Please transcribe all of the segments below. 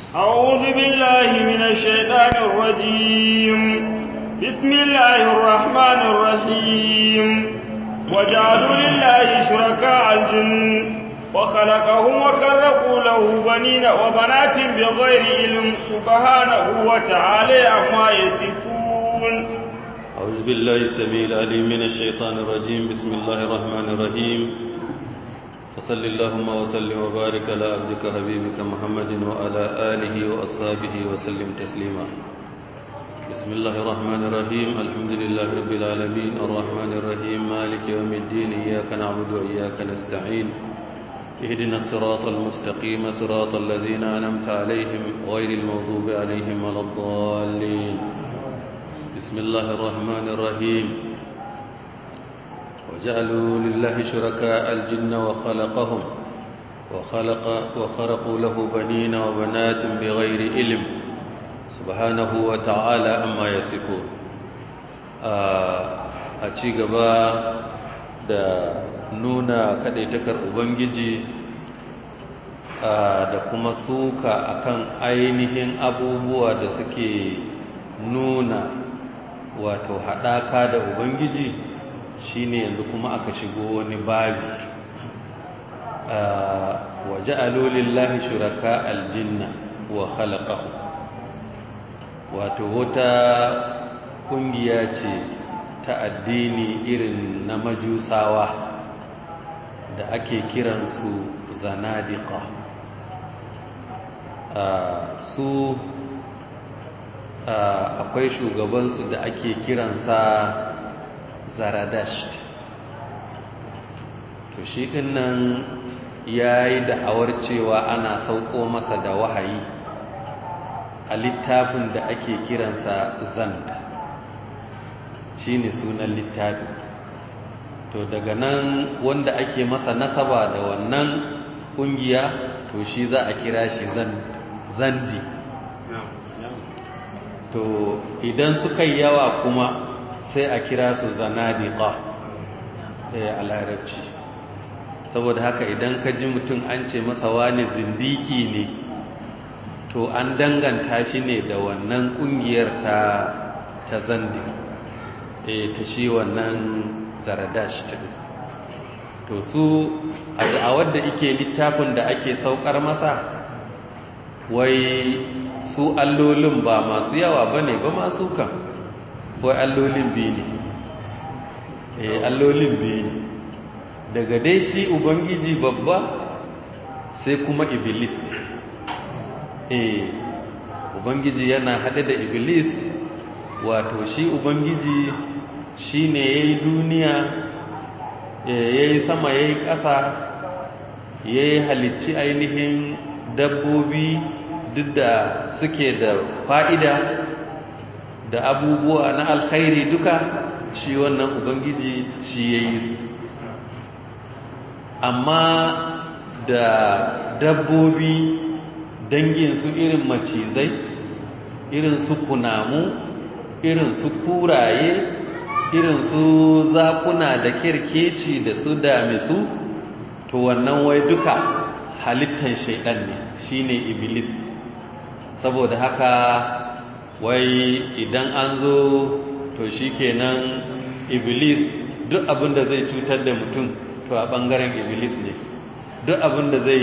أعوذ بالله من الشيطان الرجيم بسم الله الرحمن الرحيم وجعلوا لله شركاء الجن وخلقهم وخلقوا له بنين وبنات بغير علم سبحانه وتعالى عما يصفون أعوذ بالله السميع العليم من الشيطان الرجيم بسم الله الرحمن الرحيم فصل اللهم وسلم وبارك على عبدك حبيبك محمد وعلى آله وأصحابه وسلم تسليما بسم الله الرحمن الرحيم الحمد لله رب العالمين الرحمن الرحيم مالك يوم الدين إياك نعبد وإياك نستعين اهدنا الصراط المستقيم صراط الذين أنمت عليهم غير المغضوب عليهم ولا الضالين بسم الله الرحمن الرحيم وجعلوا لله شركاء الجن وخلقهم وخلق وخرقوا له بنين وبنات بغير علم سبحانه وتعالى أما يصفون a ci gaba da nuna kadaitakar ubangiji da kuma suka akan ainihin abubuwa da suke nuna wato haɗaka da ubangiji shine yanzu kuma aka shigo wani babi waje alolillahi shuraka aljinna wa khalaqahu wato wata ƙungiya ce ta addini irin na majusawa da ake kiransu zanadiqa su akwai shugabansu da ake kiransa zaradasht to shi dinnan ya yi da'awar cewa ana sauko masa da wahayi a littafin da ake kiransa zand shi ne sunan littafi to daga nan wanda ake masa nasaba da wannan kungiya to shi za a kira shi zandi to idan suka yi yawa kuma sai a kira su zanadiqa a larabci saboda haka idan ka ji mutum an ce masa wani zindiki ne to an danganta shi ne da wannan kungiyar ta ta zandi e ta shi wannan zaradash ta to su a da'awar da ike littafin da ake saukar masa wai su allolin ba masu yawa ba ne ba masu kan wai allolin biyu ne eh allolin biyu ne daga dai shi ubangiji babba sai kuma iblis eh ubangiji yana haɗe da iblis wato shi ubangiji shi ne ya yi duniya ya yi sama ya yi ƙasa ya yi halicci ainihin dabbobi duk da suke da fa'ida da abubuwa na alkhairi duka shi wannan ubangiji shi ya yi su amma da dabbobi dangin su irin macizai irin su kunamu irin su kuraye irin su zakuna da kirkeci da su damisu to wannan wai duka halittan shaidan ne shine iblis saboda haka wai idan an zo to shikenan iblis duk abin da zai cutar da mutum to a bangaren iblis ne duk abin da zai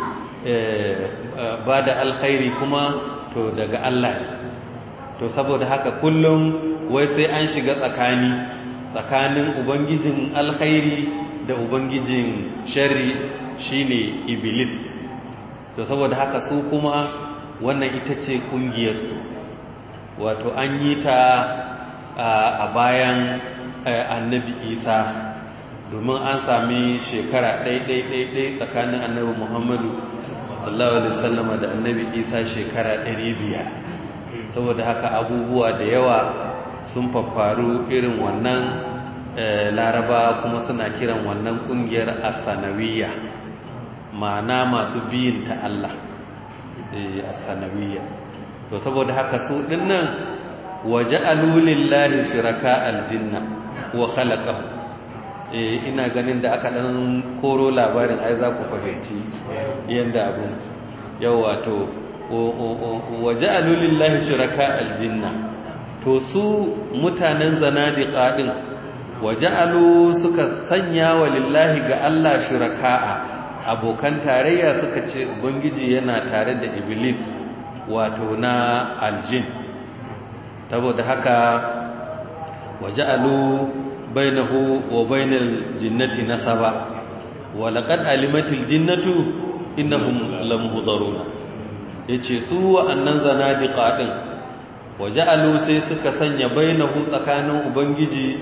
ba da alkhairi kuma to daga Allah to saboda haka kullum wai sai an shiga tsakani tsakanin ubangijin alkhairi da ubangijin sharri shine iblis to saboda haka su kuma wannan ita ce kungiyarsu wato an yi ta a bayan annabi isa domin an sami shekara ɗai-ɗai-ɗai tsakanin annabi muhammadu sallallahu alaihi wasallam da annabi isa shekara biyar. saboda haka abubuwa da yawa sun faffaru irin wannan laraba kuma suna kiran wannan kungiyar asanawiya ma'ana masu biyin ta Allah asanawiya to saboda haka su dinnan waje alulillahi shiraka aljinna wa khalaqahu eh ina ganin da aka dan koro labarin ai za ku fahimci yanda abun yau wato wa ja'alu lillahi shuraka aljinna to su mutanen zanadiqa din wa ja'alu suka sanya wa lillahi ga Allah shuraka'a abokan tarayya suka ce ubangiji yana tare da iblis wato na aljin saboda haka wa ja'alu bainahu wa bainal jinnati nasaba wa laqad alimatil jinnatu innahum lamuhdharuna yace su wa'annan zanadiqa din wa ja'alu sai suka sanya bainahu tsakanin ubangiji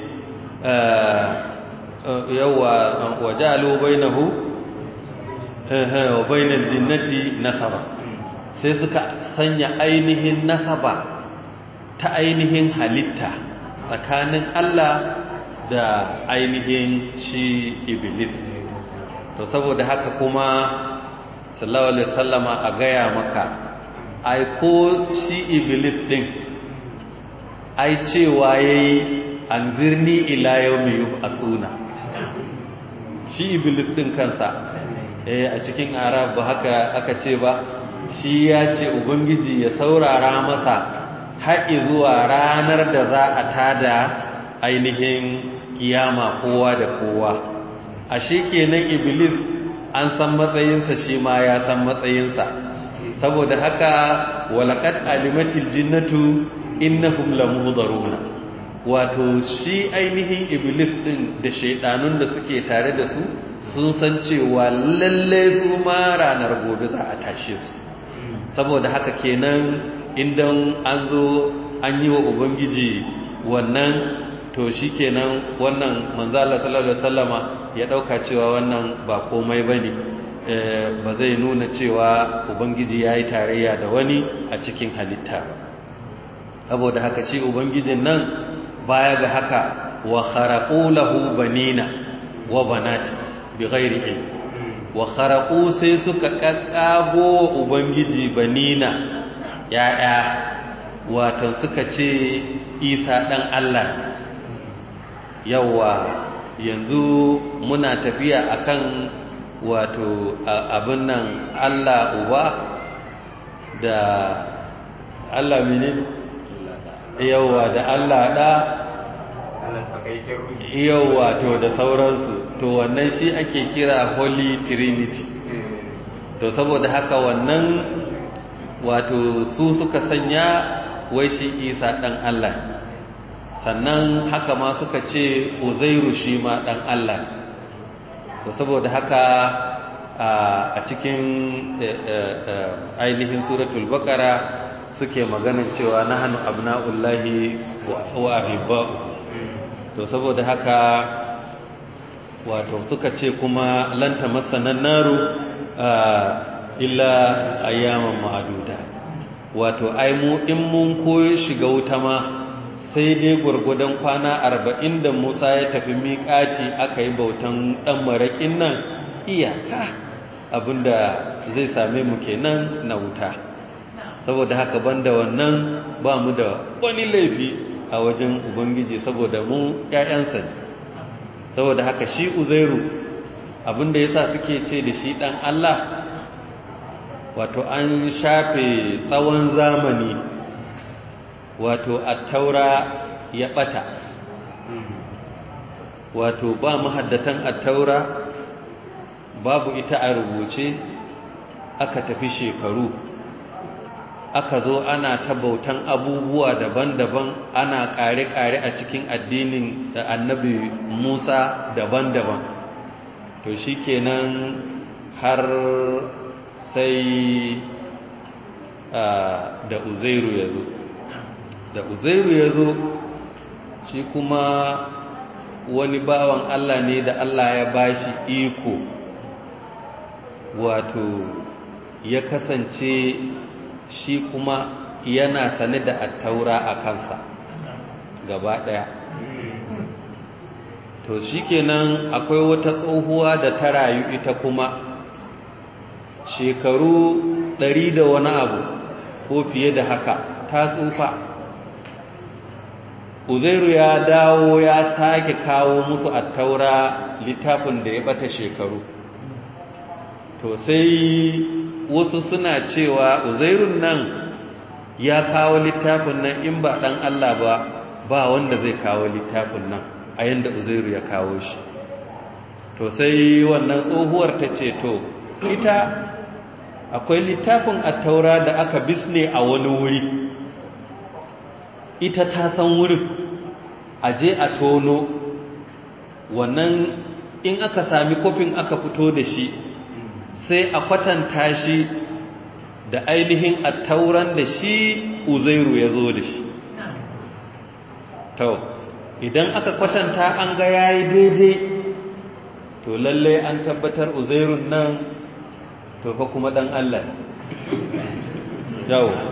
yawa wa ja'alu bainahu wa bainal jinnati nasaba sai suka sanya ainihin nasaba ta ainihin halitta tsakanin Allah da ainihin shi iblis to saboda haka kuma sallallahu alaihi wasallama a gaya maka ai ko shi iblis din ai cewa yayi anzirni ila yawmi yub'asuna shi iblis din kansa eh a cikin arab ba haka aka ce ba shi ya ce ubangiji ya saurara masa haƙi zuwa ranar da za a tada ainihin kiyama kowa da kowa a shi kenan iblis an san matsayinsa shi ma ya san matsayinsa saboda haka walaƙat alimatil jinnatu innahum lamuhdaruna wato shi ainihin iblis din da shaidanun da suke tare da su sun san cewa lalle su ma ranar gobe za a tashe su saboda haka kenan idan an zo an yi wa ubangiji wannan to shi kenan wannan manzala sallallahu alaihi wasallama ya dauka cewa wannan ba komai bane ba zai nuna cewa ubangiji yayi tarayya da wani a cikin halitta saboda haka shi ubangijin nan baya ga haka wa kharaqu lahu banina wa banati bighairi ilm wa kharaqu sai suka kakkago ubangiji banina ya'ya wato suka ce isa dan Allah yawa yanzu muna tafiya akan wato abin nan Allah uba da Allah menene yawa da Allah da yawa to da sauransu to wannan shi ake kira holy trinity to saboda haka wannan wato su suka sanya wai shi isa dan Allah sannan haka ma suka ce uzairu shi ma dan Allah to saboda haka a cikin ainihin suratul baqara suke maganin cewa nahnu abna'ullahi wa ahibba'u to saboda haka wato suka ce kuma lanta masanan naru illa ayyaman ma'aduda wato ai mu in mun koyo shiga wuta ma sai dai gurgudan kwana arba'in da musa ya tafi miƙati aka yi bautan ɗan maraƙin nan iyaka abinda zai same mu kenan na wuta saboda haka banda wannan ba mu da wani laifi a wajen ubangiji saboda mu ƴaƴansa ne saboda haka shi uzairu abinda yasa suke ce da shi dan Allah wato an shafe tsawon zamani wato attaura ya bata wato ba mahaddatan attaura babu ita a rubuce aka tafi shekaru aka zo ana ta bautan abubuwa daban-daban ana ƙare-ƙare a cikin addinin da annabi Musa daban-daban to shi kenan har sai da uzairu ya zo da uzairu ya zo shi kuma wani bawan Allah ne da Allah ya bashi iko wato ya kasance shi kuma yana sane da attaura a kansa gaba ɗaya to shi kenan akwai wata tsohuwa da ta rayu ita kuma shekaru ɗari da wani abu ko fiye da haka ta tsufa uzairu ya dawo ya sake kawo musu attaura littafin da ya bata shekaru to sai wasu suna cewa uzairun nan ya kawo littafin nan in ba dan Allah ba ba wanda zai kawo littafin nan a yanda uzairu ya kawo shi to sai wannan tsohuwar ta ce to ita akwai littafin attaura da aka bisne a wani wuri ita ta san wurin a je a tono wannan in aka sami kofin aka fito da shi sai a kwatanta shi da ainihin attauran da shi uzairu ya zo da shi to idan aka kwatanta an ga yayi daidai to lalle an tabbatar uzairun nan to fa kuma dan Allah yawo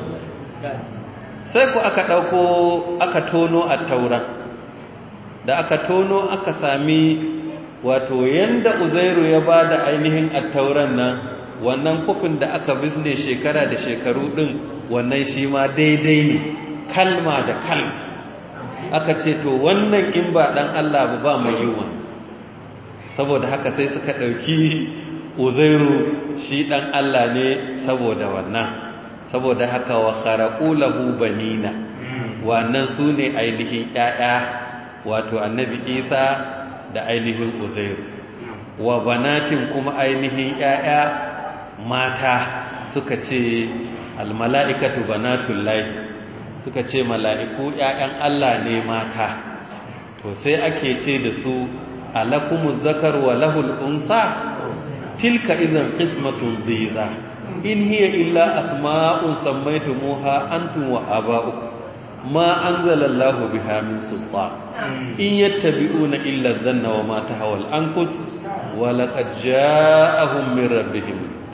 sai ku aka dauko aka tono attauran da aka tono aka sami wato yanda uzairu ya ba da ainihin attauran nan wannan kufin da aka bizne shekara da shekaru din wannan shi ma daidai ne kalma da kalma aka ce to wannan in ba dan Allah ba ba mai yiwa saboda haka sai suka dauki uzairu shi dan Allah ne saboda wannan saboda haka wa kharaqu lahu banina wannan sune ainihin ƴaƴa wato annabi Isa da ainihin uzairu wa banatin kuma ainihin ƴaƴa mata suka ce almala'ikatu banatul lahi suka ce mala'iku ƴaƴan Allah ne mata to sai ake ce da su alakumuz zakar wa lahul unsa tilka idan qismatun dhiza in hiya illa asma'un sammaytumuha antum wa aba'ukum ma anzala Allahu biha min sultan in yattabi'una illa dhanna wa ma tahawal anfus wa laqad ja'ahum min rabbihim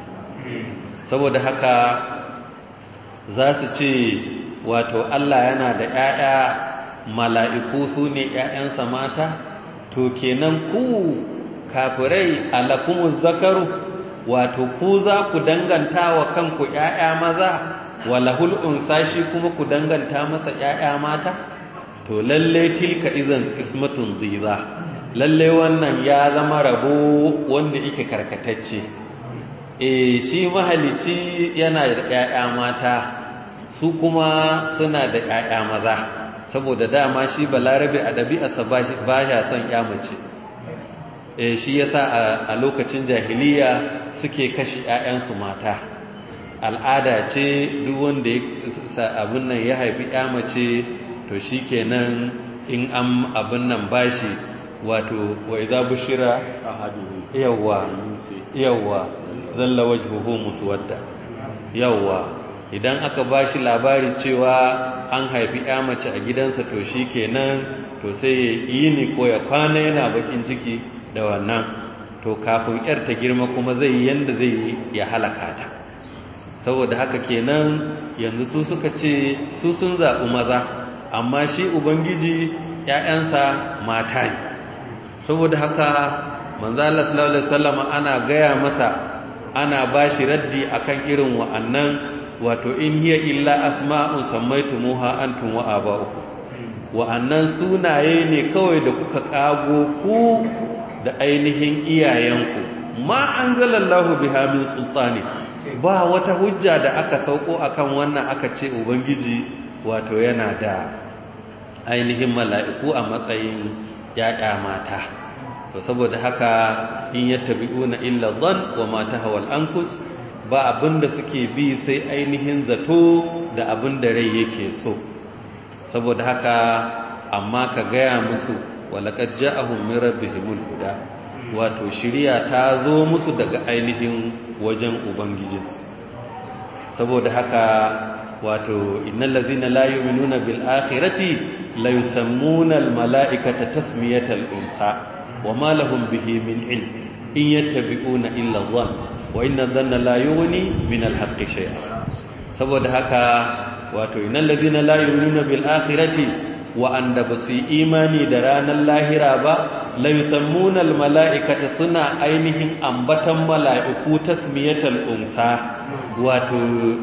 saboda haka za su ce wato Allah yana da ƴaƴa mala'iku su ne ƴaƴansa mata to kenan ku kafirai alakumuz zakaru wato ku za ku danganta wa kanku ƴaƴa maza walahul unsa shi kuma ku danganta masa ƴaƴa mata to lalle tilka izan qismatun dhiza lalle wannan ya zama rabo wanda yake karkatacce eh shi mahalici yana da ƴaƴa mata su kuma suna da ƴaƴa maza saboda dama shi balarabe a ɗabi'arsa ba ya son ƴa mace eh shi yasa a lokacin jahiliya suke kashe ƴaƴansu mata al'ada ce duk wanda abin nan ya haifi ya mace to shi kenan in an abin nan bashi wato wa idza bushira yawwa yawwa zalla wajhuhu muswadda yawwa idan aka bashi labari cewa an haifi ya mace a gidansa to shi kenan to sai ya yi ni ko ya kwana yana bakin ciki da wannan to kafin yar ta girma kuma zai yi yanda zai ya halaka ta saboda haka kenan yanzu su suka ce su sun zaɓi maza amma shi ubangiji ‘ya'yansa mata ne saboda haka manzala sallallahu alaihi wasallam ana gaya masa ana ba shi raddi akan irin wa'annan wato in hiya illa asma'un sammaitumuha antum wa aba'ukum wa'annan sunaye ne kawai da kuka kago ku da ainihin iyayenku ma anzalallahu biha min sultani ba wata hujja da aka sauko akan wannan aka ce ubangiji wato yana da ainihin mala'iku a matsayin yaya mata to saboda haka in yattabi'una illa dhann wa ma tahawal anfus ba abinda suke bi sai ainihin zato da abinda rai yake so saboda haka amma ka gaya musu walaqad ja'ahum min rabbihimul huda wato shiriya ta zo musu daga ainihin wajen ubangijinsu saboda haka wato innal ladzina la yu'minuna bil akhirati la yusammuna al mala'ikata tasmiyatal unsa wama lahum bihi min ilm in yattabi'una illa dhann wa inna dhanna la yughni min al haqqi shay'a saboda haka wato innal ladzina la yu'minuna bil akhirati wa anda basu imani da ranar lahira ba la yusammuna al mala'ikata suna ainihin ambatan mala'iku tasmiyatal unsa wato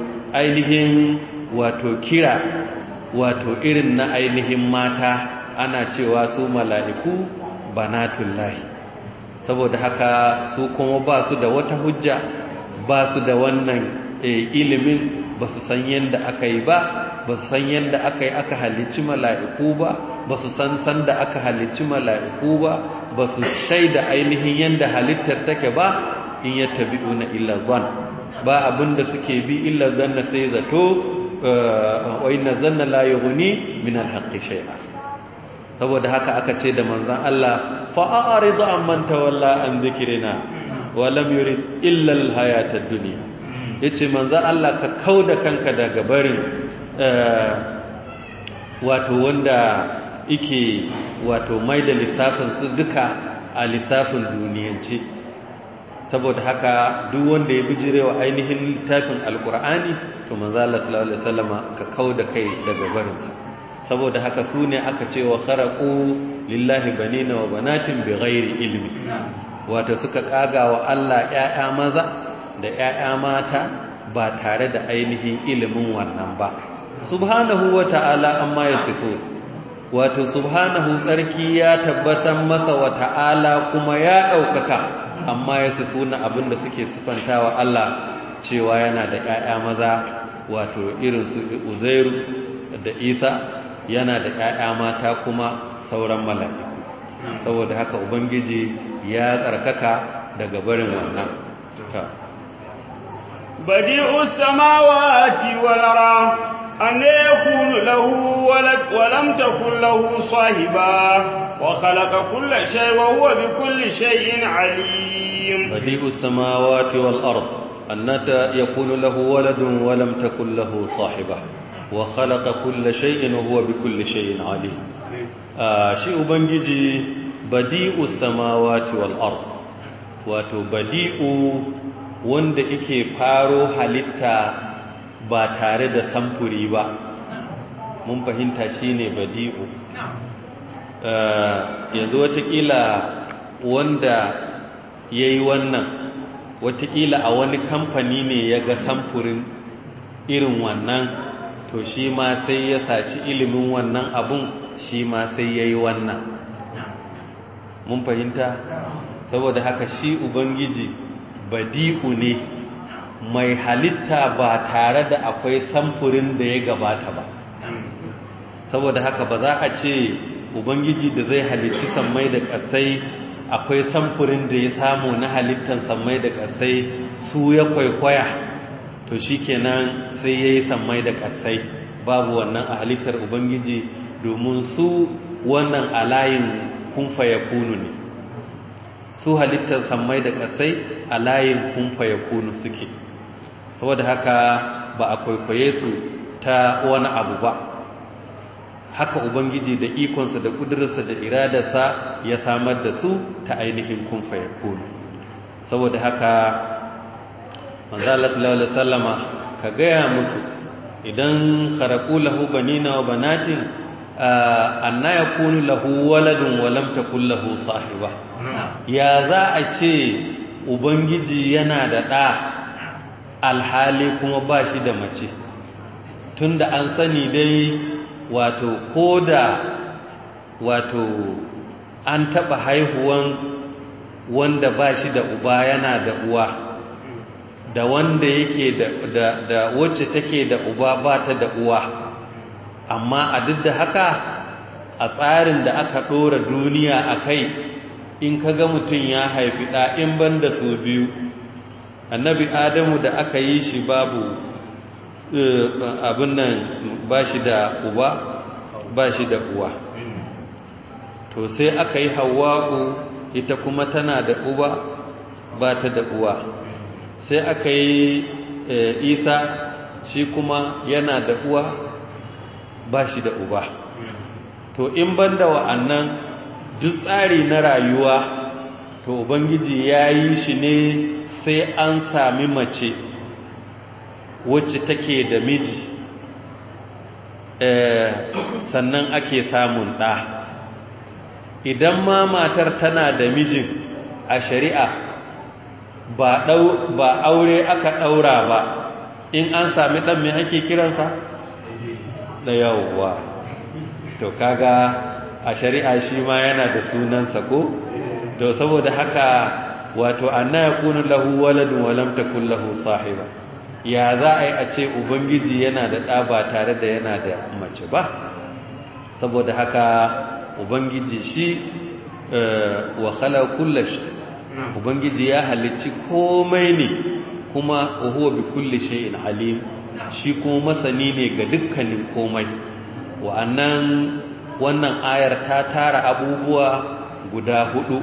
ainihin wato kira wato irin na ainihin mata ana cewa su mala'iku banatullahi saboda haka su kuma ba su da wata hujja ba su da wannan ilimin ba su san yadda aka yi ba ba su san yadda aka yi aka halicci mala'iku ba ba su san san da aka halicci mala'iku ba ba su shaida ainihin yadda halittar take ba in ya tabi'una illa zan ba abinda suke bi illa zanna sai zato wa inna zanna la yughni min al-haqqi shay'a saboda haka aka ce da manzon Allah fa a'rid amman tawalla an dhikrina wa lam yurid illa al-hayata ad-dunya yace manzon Allah ka kauda kanka daga barin wato wanda yake wato mai da lissafin su duka a lissafin duniyance saboda haka duk wanda ya bijirewa ainihin littafin alkur'ani to manzo Allah sallallahu alaihi wasallama ka kauda kai daga barinsa saboda haka su ne aka ce wa kharaqu lillahi banina wa banatin bighairi ilmi wato suka kaga wa Allah ƴaƴa maza da ƴaƴa mata ba tare da ainihin ilimin wannan ba subhanahu wa ta'ala amma yasifu wato subhanahu tsarki ya tabbatar masa wa ta'ala kuma ya ɗaukaka amma ya sifuna abinda suke sifantawa Allah cewa yana da ƴaƴa maza wato irin su Uzairu da Isa yana da ƴaƴa mata kuma sauran mala'iku saboda haka ubangiji ya tsarkaka daga barin wannan ta badi'us samawati wal ardh أن يكون له ولد ولم تكن له صاحبا وخلق كل شيء وهو بكل شيء عليم بديع السماوات والأرض أن يكون له ولد ولم تكن له صاحبة وخلق كل شيء وهو بكل شيء عليم شيء بنجي بديع السماوات والأرض wato badi'u wanda yake faro halitta ba tare da samfuri ba mun fahimta shine badi'u yanzu watakila wanda ya yi wannan watakila a wani kamfani ne ya ga samfurin irin wannan to shi ma sai ya saci ilimin wannan abun shi ma sai ya yi wannan mun fahimta saboda haka shi ubangiji badi'u ne mai halitta ba tare da akwai samfurin da ya gabata ba saboda haka ba za a ce ubangiji da zai halicci sammai da ƙasai akwai samfurin da ya samu na halittan sammai da ƙasai su ya kwaikwaya to shikenan sai ya yi sammai da ƙasai babu wannan a halittar ubangiji domin su wannan alayin kunfa ya kunu ne su halittar sammai da ƙasai a layin kunfa ya kunu suke saboda haka ba a kwaikwaye su ta wani abu ba haka ubangiji da ikonsa da ƙudurarsa da iradarsa ya samar da su ta ainihin kunfa ya kunu saboda haka manzala sallallahu alaihi wasallama ka gaya musu idan kharaku lahu banina wa banatin anna yakunu lahu waladun wa lam takul lahu sahiba ya za a ce ubangiji yana da ɗa alhali kuma ba shi da mace tunda an sani dai wato koda wato an taɓa haihuwan wanda ba shi da uba yana da uwa da wanda yake da, da, da wacce take da uba ba ta da uwa amma a duk da haka a tsarin da aka ɗora duniya a kai in ka ga mutum ya haifi ɗa in ban da su biyu annabi adamu da aka yi shi babu abin nan ba shi da uba ba shi da uwa to sai aka yi hawa'u ita kuma tana da uba ba ta da uwa sai aka yi isa shi kuma yana da uwa ba shi da uba to in banda wa'annan duk tsari na rayuwa to ubangiji ya yi shi ne sai an sami mace wacce take da miji sannan ake samun ɗa idan ma matar tana da mijin a shari'a ba aure aka ɗaura ba in an sami ɗan mai ake kiransa da yawwa to kaga a shari'a shi ma yana da sunansa ko to saboda haka wato anna yakunu lahu waladun wa lam takul lahu sahiba ya za a yi a ce ubangiji yana da ɗa ba tare da yana da mace ba saboda haka ubangiji shi wa khala kullash ubangiji ya halicci komai ne kuma huwa bi kulli shay'in alim shi kuma masani ne ga dukkanin komai wa'annan wannan ayar ta tara abubuwa guda hudu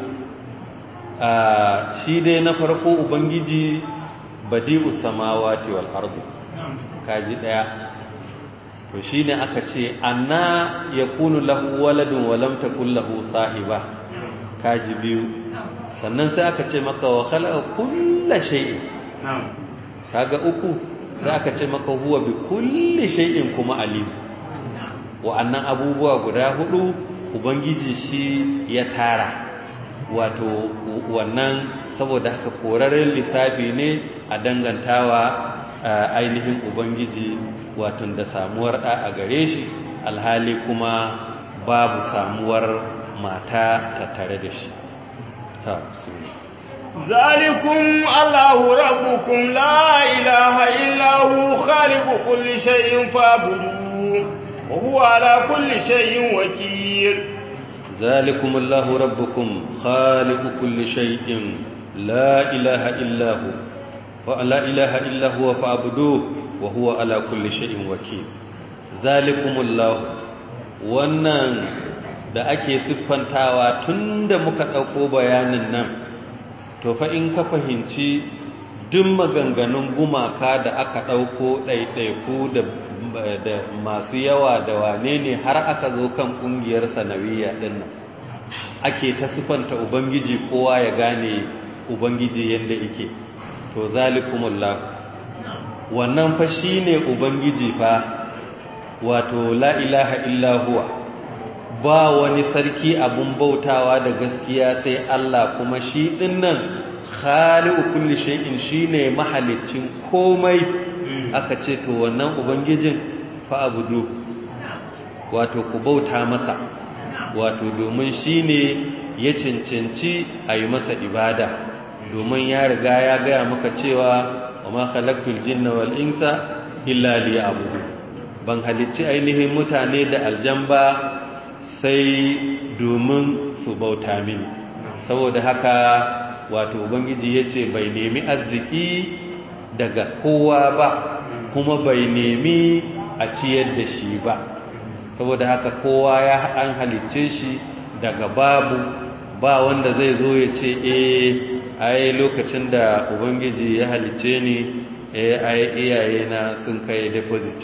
shi dai na farko ubangiji badi'us samawati wal ardi kaji daya to shine aka ce anna yakunu lahu waladun wa lam takul lahu sahiba kaji biyu sannan sai aka ce maka wa khalaqa kulla shay'in kaga uku sai aka ce maka huwa bi kulli shay'in kuma alim wa'annan abubuwa guda hudu ubangiji shi ya tara wato wannan saboda haka koraren lissafi ne a dangantawa ainihin ubangiji wato da samuwar ɗa a gare shi alhali kuma babu samuwar mata tattare da shi ta ذلكم الله ربكم لا إله إلا هو خالق كل شيء فاعبدوه وهو على كل شيء وكيل ذلكم الله ربكم خالق كل شيء لا إله إلا هو ولا إله إلا هو فاعبدوه وهو على كل شيء وكيل ذلكم الله wannan da ake siffantawa tunda muka ɗauko bayanin nan to fa in ka fahimci duk maganganun gumaka da aka ɗauko ɗaiɗaiku da masu yawa da wane ne har aka zo kan ƙungiyar sanawiya ɗin nan ake ta sifanta ubangiji kowa ya gane ubangiji yadda ike to zalikumullah wannan fa shine ubangiji fa wato la ilaha illa huwa ba wani sarki abun bautawa da gaskiya sai Allah kuma shi dinnan khaliqu kulli shay'in shine mahalicin komai aka ce to wannan ubangijin fa abudu wato ku bauta masa wato domin shine ya cancanci a yi masa ibada domin ya riga ya gaya maka cewa wa ma khalaqtul jinna wal insa illa liya'budu ban halicci ainihin mutane da aljamba sai domin su bauta mini saboda haka wato ubangiji ya ce bai nemi arziki daga kowa ba kuma bai nemi a ciyar da shi ba saboda haka kowa ya an halicce shi daga babu ba wanda zai zo ya ce eh ai lokacin da ubangiji ya halicce ni eh ai iyayena sun kai deposit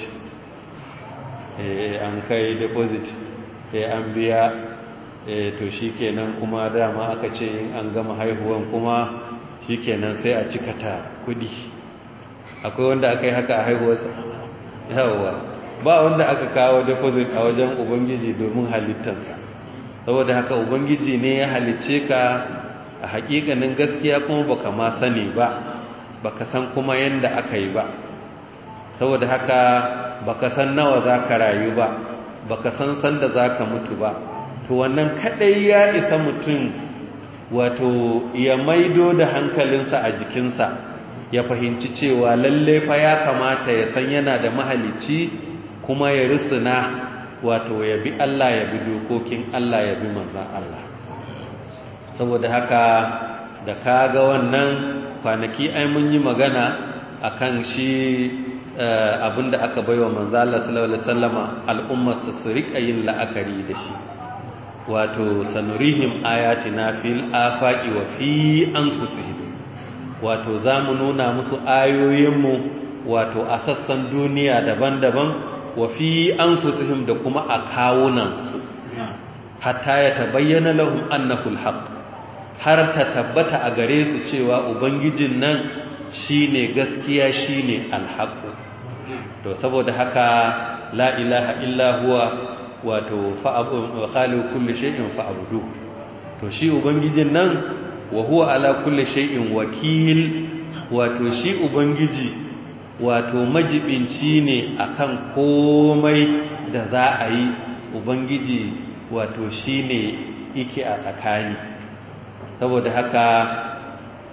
eh an kai deposit eh an biya eh to shikenan kuma dama aka ce in an gama haihuwan kuma shikenan sai a cika ta kudi akwai wanda aka yi haka a haihuwarsa yawa ba wanda aka kawo deposit a wajen ubangiji domin halittansa saboda haka ubangiji ne ya halicce ka a hakikanin gaskiya kuma baka ma sani ba baka san kuma yanda aka yi ba saboda haka baka san nawa za ka rayu ba baka san sanda za ka mutu ba to wannan kadai ya isa mutum wato ya maido da hankalinsa a jikinsa ya fahimci cewa lalle fa ya kamata ya san yana da mahalicci kuma ya risuna wato ya bi Allah ya bi dokokin Allah ya bi manzan Allah saboda haka da ka ga wannan kwanaki ai mun yi magana akan shi abinda aka baiwa manzan Allah sallallahu alaihi wasallama al'ummarsa su rika yin la'akari da shi wato sanurihim ayatina fil afaqi wa fi anfusihim wato zamu nuna musu ayoyinmu wato a sassan duniya daban-daban wa fi anfusihim da kuma a kawunansu hatta ya tabayyana lahum annahu alhaq har ta tabbata a gare su cewa ubangijin nan shine gaskiya shine alhaq to saboda haka la ilaha illa huwa wato khaliqu kulli shay'in fa'budu to shi ubangijin nan wa huwa ala kulli shay'in wakil wato shi ubangiji wato majibinci ne akan komai da za a yi ubangiji wato shine yake a tsakani saboda haka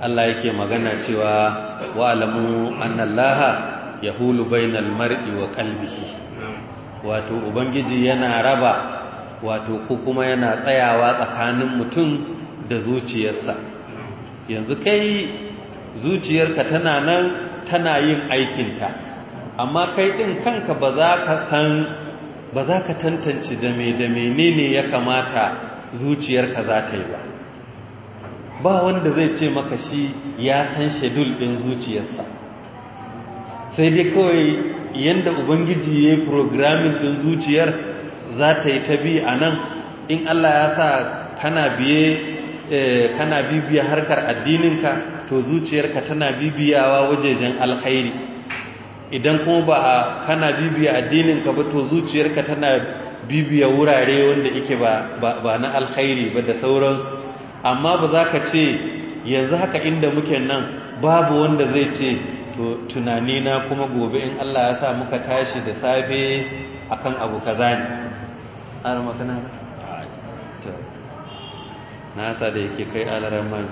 Allah yake magana cewa wa alamu annallaha yahulu bainal mar'i wa qalbihi wato ubangiji yana raba wato ko kuma yana tsayawa tsakanin mutum da zuciyarsa yanzu kai zuciyarka tana nan tana yin aikinta amma kai ɗin kanka ba za ka san ba za ka tantance da mai da menene ya kamata zuciyarka za ta yi ba ba wanda zai ce maka shi ya san shedul ɗin zuciyarsa sai dai kawai yadda ubangiji ya yi programming ɗin zuciyar za ta yi ta bi a nan in Allah ya sa kana biye kana bibiya harkar addininka to zuciyarka tana bibiyawa wajejen alkhairi idan kuma ba kana bibiya addininka ba to zuciyarka tana bibiya wurare wanda yake ba ba na alkhairi ba da sauransu amma ba za ka ce yanzu haka inda muke nan babu wanda zai ce to tunanina kuma gobe in Allah ya sa muka tashi da safe akan abu kaza ne ana makana to na sa da yake kai alaran man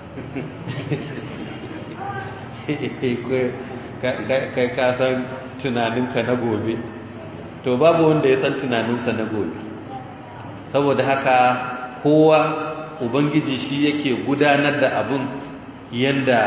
kai ka san tunaninka na gobe to babu wanda ya san tunaninsa na gobe saboda haka kowa ubangiji shi yake gudanar da abun yanda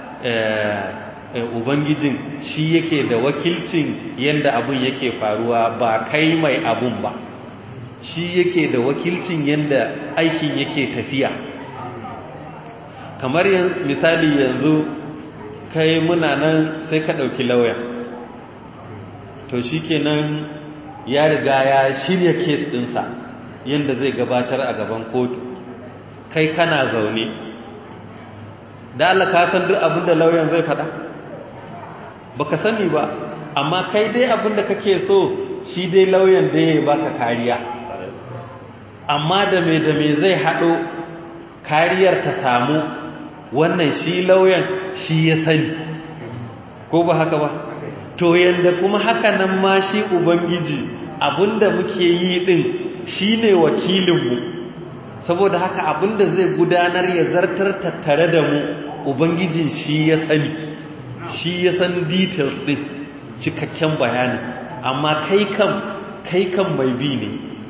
ubangijin shi yake da wakilcin yanda abun yake faruwa ba kai mai abun ba shi yake da wakilcin yanda aikin yake tafiya kamar misali yanzu kai muna nan sai ka ɗauki lauya to shi kenan ya riga ya shirya kes ɗinsa yadda zai gabatar a gaban kotu kai kana zaune da Allah ka san duk abinda lauyan zai faɗa baka sani ba amma kai dai abinda kake so shi dai lauyan da ya baka kariya amma da me da me zai haɗo kariyar ta samu wannan shi lauyan shi ya sani ko ba haka ba to yanda kuma haka nan ma shi ubangiji abinda muke yi din shine wakilinmu saboda haka abinda zai gudanar ya zartar tattare da mu ubangijin shi ya sani shi ya san details din cikakken bayani amma kai kam kai kan mai bi ne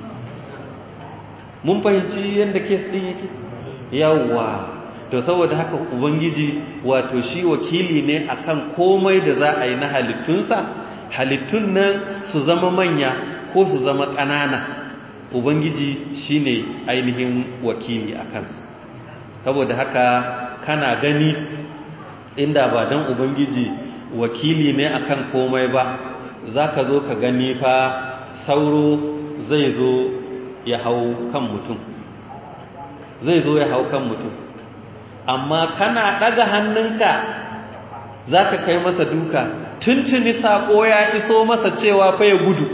mun fahimci yadda kes din yake yawwa to saboda haka ubangiji wato shi wakili ne akan komai da za a yi na halittunsa halittun nan su zama manya ko su zama ƙanana ubangiji shine ainihin wakili a kansu saboda haka kana gani inda ba don ubangiji wakili ne akan komai ba za ka zo ka gani fa sauro zai zo ya hau kan mutum zai zo ya hau kan mutum amma kana ɗaga hannunka za ka kai masa duka tuntuni saƙo ya iso masa cewa fa ya gudu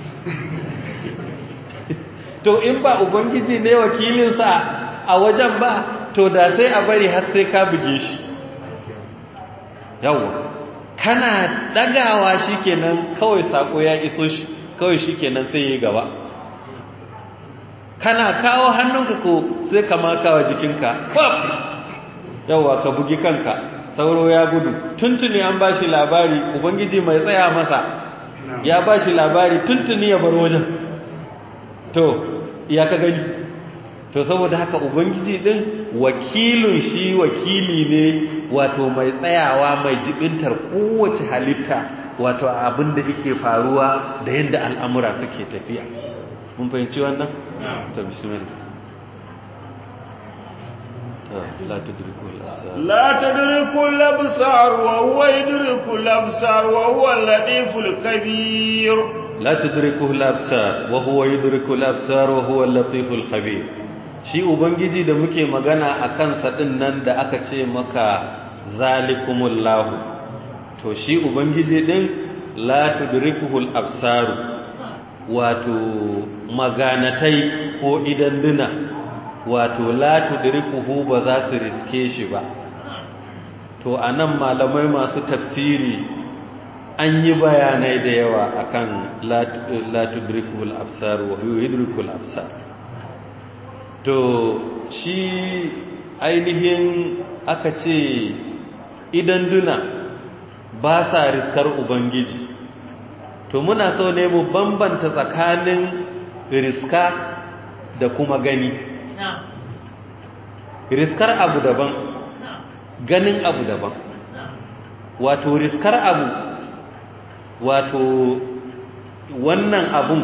to in ba ubangiji ne wakilinsa a wajen ba to da sai a bari har sai ka buge shi yawwa kana ɗagawa shi kenan kawai saƙo ya iso shi kawai shi kenan sai ya gaba kana kawo hannunka ko sai ka makawa jikinka kwaf yawa ka bugi kanka sauro ya gudu tuntuni an bashi labari ubangiji mai tsaya masa ya bashi labari tuntuni ya bar wajen to ya ka gani to saboda haka ubangiji din wakilin shi wakili ne wato mai tsayawa mai jibintar kowace halitta wato abin da yake faruwa da yadda al'amura suke tafiya mun fahimci wannan? ta bismillah لا تدركه الأبصار لا تدركه الأبصار وهو يدرك الأبصار وهو اللطيف الخبير لا تدركه الأبصار وهو يدرك الأبصار وهو اللطيف الخبير shi ubangiji da muke magana a kansa ɗin nan da aka ce maka zalikumullahu to shi ubangiji ɗin la tudrikuhul absaru wato maganatai ko idanduna wato la tudrikuhu ba za su riske shi ba to anan malamai masu tafsiri an yi bayanai da yawa akan la tudrikuhul absar wa huwa yudrikul absar to shi ainihin aka ce idan duna ba sa riskar ubangiji to muna so ne mu bambanta tsakanin riska da kuma gani riskar abu daban ganin abu daban wato riskar abu wato wannan abun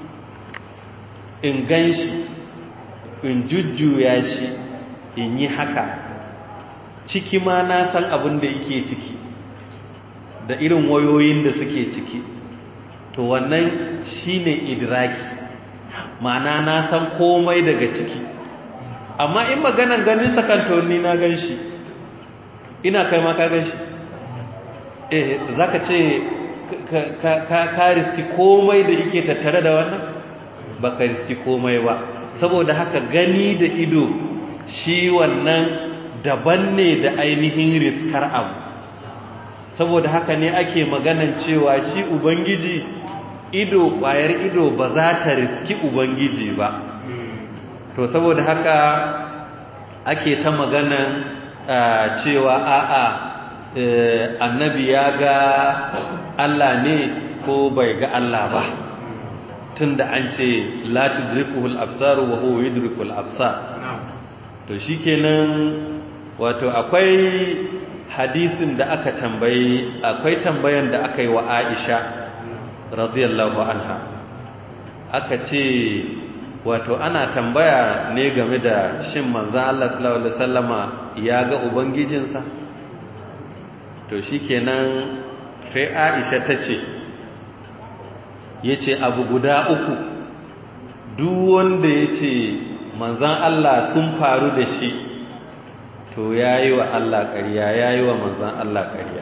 in gan shi in jujjuya shi in yi haka ciki ma na san abin da yake ciki da irin wayoyin da suke ciki to wannan shine idraki ma'ana na san komai daga ciki amma in maganan ganin sakantoni na gan shi ina kai ma ka gan shi eh za ka ce ka riski komai da yake tattare da wannan ba ka riski komai ba saboda haka gani da ido shi wannan daban ne da ainihin riskar abu saboda haka ne ake maganan cewa shi ubangiji ido ƙwayar ido ba za ta riski ubangiji ba to saboda haka ake ta maganan cewa a'a annabi ya ga Allah ne ko bai ga Allah ba tunda an ce la tudrikuhul absar wa huwa yudrikul absar to shikenan wato akwai hadisin da aka tambayi akwai tambayan da aka yi wa Aisha radiyallahu anha aka ce wato ana tambaya ne game da shin manzan Allah sallallahu alaihi wasallama ya ga ubangijinsa to shikenan sai Aisha tace yace abu guda uku duk wanda yace manzan Allah sun faru da shi to yayi wa Allah ƙarya yayi wa manzan Allah ƙarya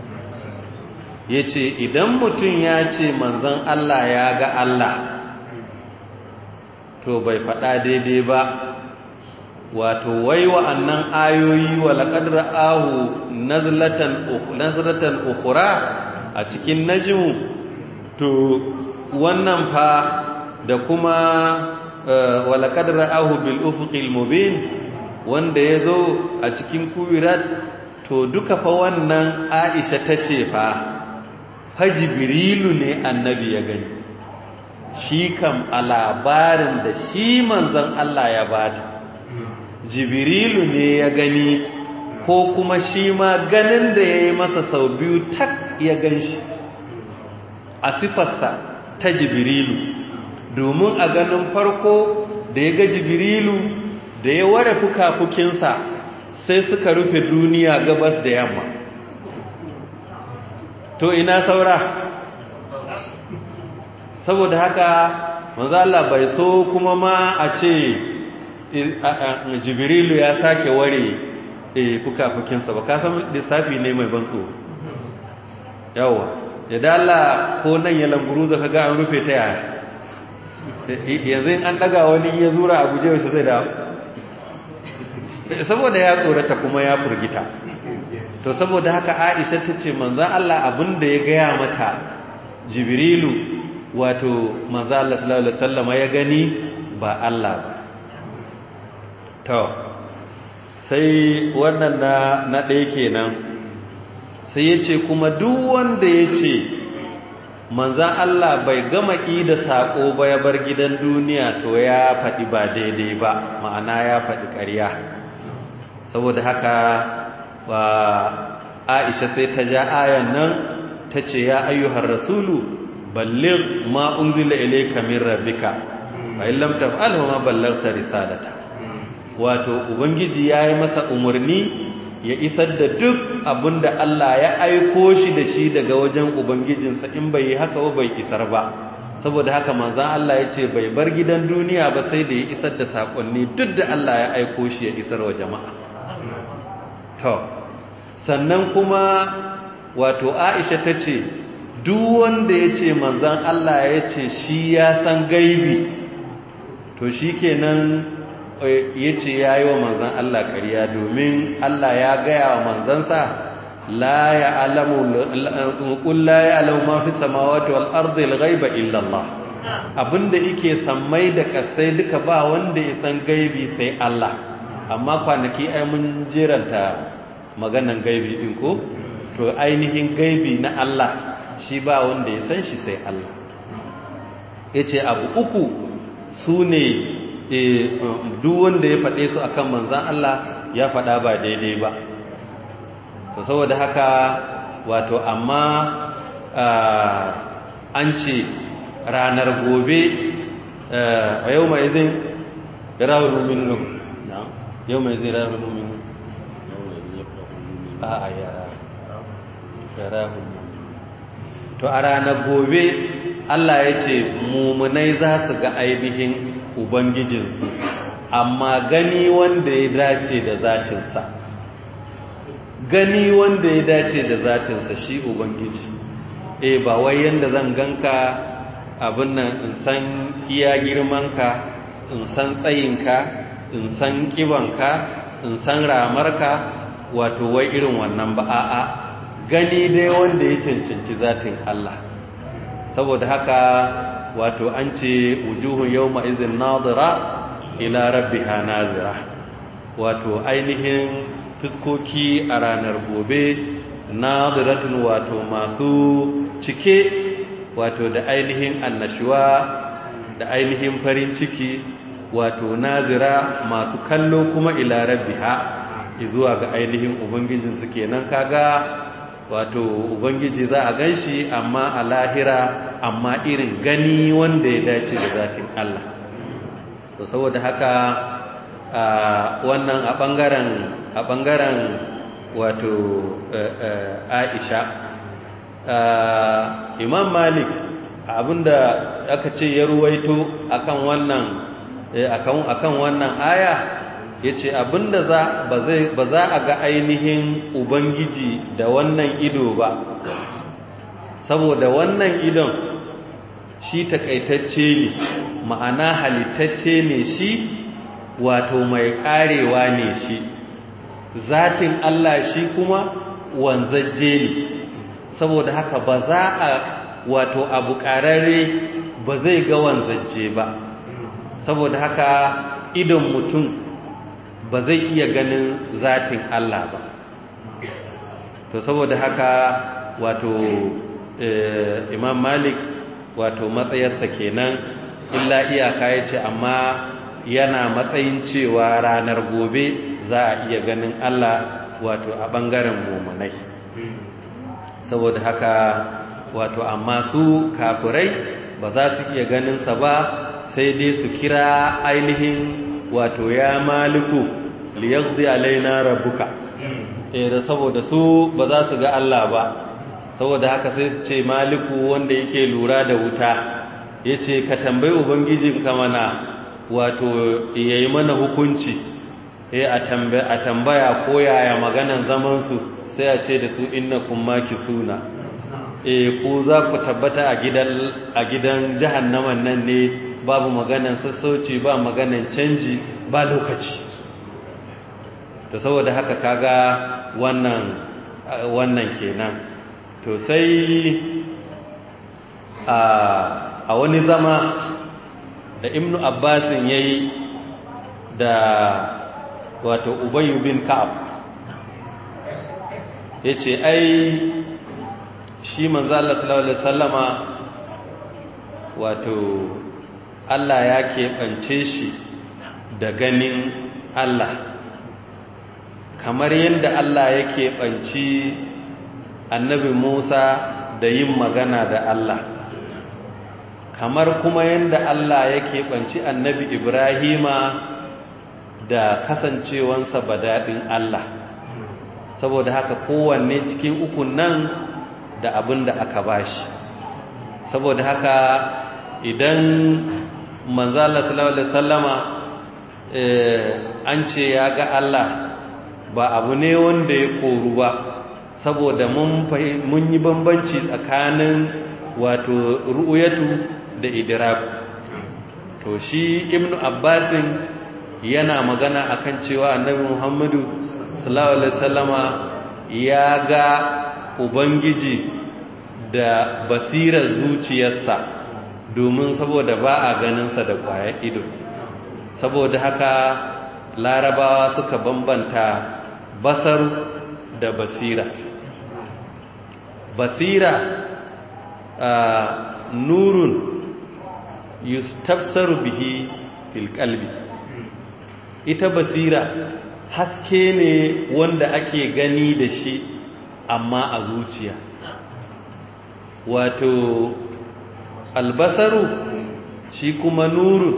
yace idan mutum ya ce manzan Allah ya ga Allah to bai faɗa daidai ba wato wai wa'annan ayoyi wa laqad ra'ahu nazlatan nazratan ukhra a cikin najmu to wannan fa da kuma wa laqad ra'ahu bil ufuqil mubin wanda yazo a cikin kuwirat to duka fa wannan Aisha tace fa fa jibrilu ne annabi ya gani shi kam a labarin da shi manzon Allah ya bata jibrilu ne ya gani ko kuma shi ma ganin da ya yi masa sau biyu tak ya gan shi a sifarsa ta jibrilu domin a ganin farko da ya ga jibrilu da ya ware fuka-fukinsa sai suka rufe duniya gabas da yamma to ina saura saboda haka manzo Allah bai so kuma ma a ce jibrilu ya sake ware fuka-fukinsa ba kasan lissafi ne mai ban tsoro yawa ya dala ko nan ya lamburu zaka ga an rufe ta yaya yanzu an daga wani ya zura a guje wasu zai da saboda ya tsorata kuma ya furgita to saboda haka aisha ta ce manzan Allah abin da ya gaya mata jibrilu wato manzan Allah sallallahu alaihi wasallama ya gani ba Allah ba to sai wannan na na ɗaya kenan sai ya ce kuma duk wanda ya ce manzan Allah bai gama da saƙo ba ya bar gidan duniya to ya faɗi ba daidai ba ma'ana ya faɗi ƙarya saboda haka ba aisha sai ta ja ayan nan ta ce ya ayyuhar rasulu balligh ma unzila ilayka min rabbika fa in lam taf'al ma ballaghta risalata wato ubangiji yayi masa umarni ya isar da duk abinda Allah ya aiko shi da shi daga wajen ubangijinsa in bai yi haka ba bai isar ba saboda haka manzon Allah ya ce bai bar gidan duniya ba sai da ya isar da sakonni duk da Allah ya aiko shi ya isar wa jama'a to sannan kuma wato Aisha ta ce duk wanda ya ce manzon Allah ya ce shi ya san gaibi to shikenan ya ce ya yi wa manzan Allah ƙarya domin Allah ya gaya wa manzansa la ya alamu la ya alamu ma fi samawati wal ardi al ghaiba illa Allah abinda yake sammai da kasai duka ba wanda ya san gaibi sai Allah amma kwanaki ai mun jeranta maganan gaibi din ko to ainihin gaibi na Allah shi ba wanda ya san shi sai Allah yace abu uku su ne duk wanda ya faɗe su akan manzan Allah ya faɗa ba daidai ba to saboda haka wato amma an ce ranar gobe a yau mai zai rawar muminu yau mai zai rawar muminu a a yara to a ranar gobe Allah ya ce mummunai za su ga ainihin ubangijinsu amma gani wanda ya dace da zatinsa gani wanda ya dace da zatinsa shi ubangiji e ba wai yanda zan ganka abin nan in san iya girmanka in san tsayinka in san kibanka in san ramarka wato wai irin wannan ba a'a gani dai wanda ya cancanci zatin Allah saboda haka wato an ce wujuhun yawma izin nadira ila rabbiha nazira wato ainihin fuskoki a ranar gobe nadiratun wato masu cike wato da ainihin annashuwa da ainihin farin ciki wato nazira masu kallo kuma ila rabbiha zuwa ga ainihin ubangijinsu kenan kaga wato ubangiji za a ganshi amma a lahira amma irin gani wanda ya dace da zatin Allah to saboda haka wannan a bangaren a bangaren wato Aisha Imam Malik abinda aka ce ya ruwaito akan wannan akan akan wannan aya yace abinda za ba za a ga ainihin ubangiji da wannan ido ba saboda wannan idon shi takaitacce ne ma'ana halittacce ne shi wato mai karewa ne shi zatin Allah shi kuma wanzajje ne saboda haka ba za a wato abu ƙararre ba zai ga wanzajje ba saboda haka idon mutum ba zai iya ganin zatin Allah ba to saboda haka wato imam malik wato matsayarsa kenan illa iyaka ya ce amma yana matsayin cewa ranar gobe za a iya ganin Allah wato a ɓangaren mummunai saboda haka wato amma su kafirai ba za su iya ganinsa ba sai dai su kira ainihin wato ya maliku liyaqdi alaina rabbuka eh da saboda su ba za su ga Allah ba saboda haka sai su ce maliku wanda yake lura da wuta yace ka tambayi ubangijinka mana wato yayi mana hukunci eh a tambaya a tambaya ko yaya maganan zaman su sai a ce da su innakum makisuna eh ku za ku tabbata a gidan a gidan jahannaman nan ne babu maganan sassauci ba maganan canji ba lokaci to saboda haka kaga wannan wannan kenan to sai a wani zama da ibnu abbasin yayi da wato ubayyu bin ka'ab yace ai shi manzo Allah sallallahu alaihi wasallama wato Allah ya keɓance shi da ganin Allah kamar yadda Allah ya keɓanci annabi Musa da yin magana da Allah kamar kuma yadda Allah ya keɓanci annabi Ibrahima da kasancewansa daɗin Allah saboda haka kowanne cikin ukun nan da abin da aka bashi saboda haka idan manzala sallallahu alaihi sallama an ce ya ga Allah ba abu ne wanda ya koru ba saboda mun yi bambanci tsakanin wato ru'uyatu da idraku to shi ibnu abbasin yana magana akan cewa annabi muhammadu sallallahu alaihi wasallama ya ga ubangiji da basirar zuciyarsa domin saboda ba a ganinsa da kwayar ido saboda haka larabawa suka bambanta basar da basira basira nurun yustafsaru bihi fil qalbi ita basira haske ne wanda ake gani da shi amma a zuciya wato albasaru shi kuma nurun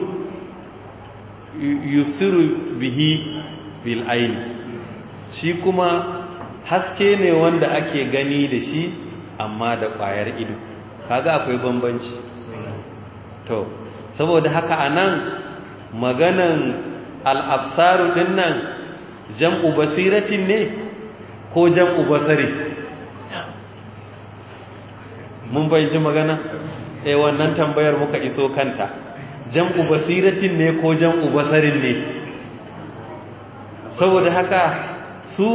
yusiru bihi bil aini shi kuma haske ne wanda ake gani da shi amma da ƙwayar ido kaga akwai bambanci to saboda haka anan maganan al'absaru din nan jam'u basiratin ne ko jam'u basari mun bayyanci magana eh wannan tambayar muka iso kanta jam'u basiratin ne ko jam'u basarin ne saboda haka su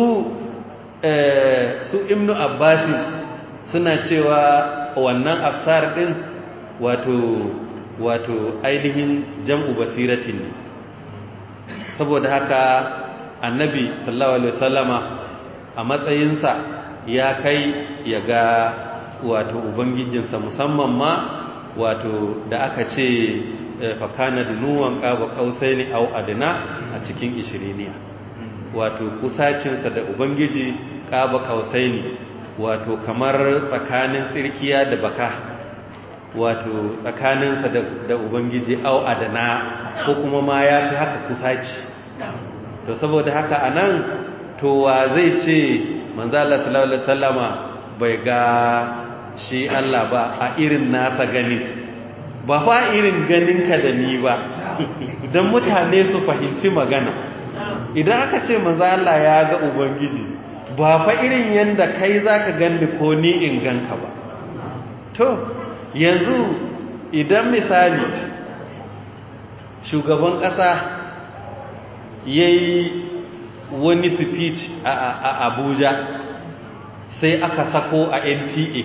su ibnu abbasin suna cewa wannan absar din wato wato ainihin jam'u basiratin ne saboda haka annabi sallallahu alaihi wasallama a matsayinsa ya kai ya ga wato ubangijinsa musamman ma wato da aka ce fakana dunuwan ƙaba ƙausai ne au adina a cikin ishiriniya wato kusacinsa da ubangiji ƙaba ƙausai ne wato kamar tsakanin tsirkiya da baka wato tsakaninsa da ubangiji au adana ko kuma ma ya fi haka kusaci to saboda haka a nan to wa zai ce manzala sallallahu alaihi wasallama bai ga shi Allah ba a irin nasa ganin ba fa irin ganinka da ni ba don mutane su fahimci magana idan aka ce manzala ya ga ubangiji ba fa irin yadda kai zaka gani ko ni in ganka ba to yanzu idan misali shugaban ƙasa ya yi wani speech a abuja sai aka sako a nta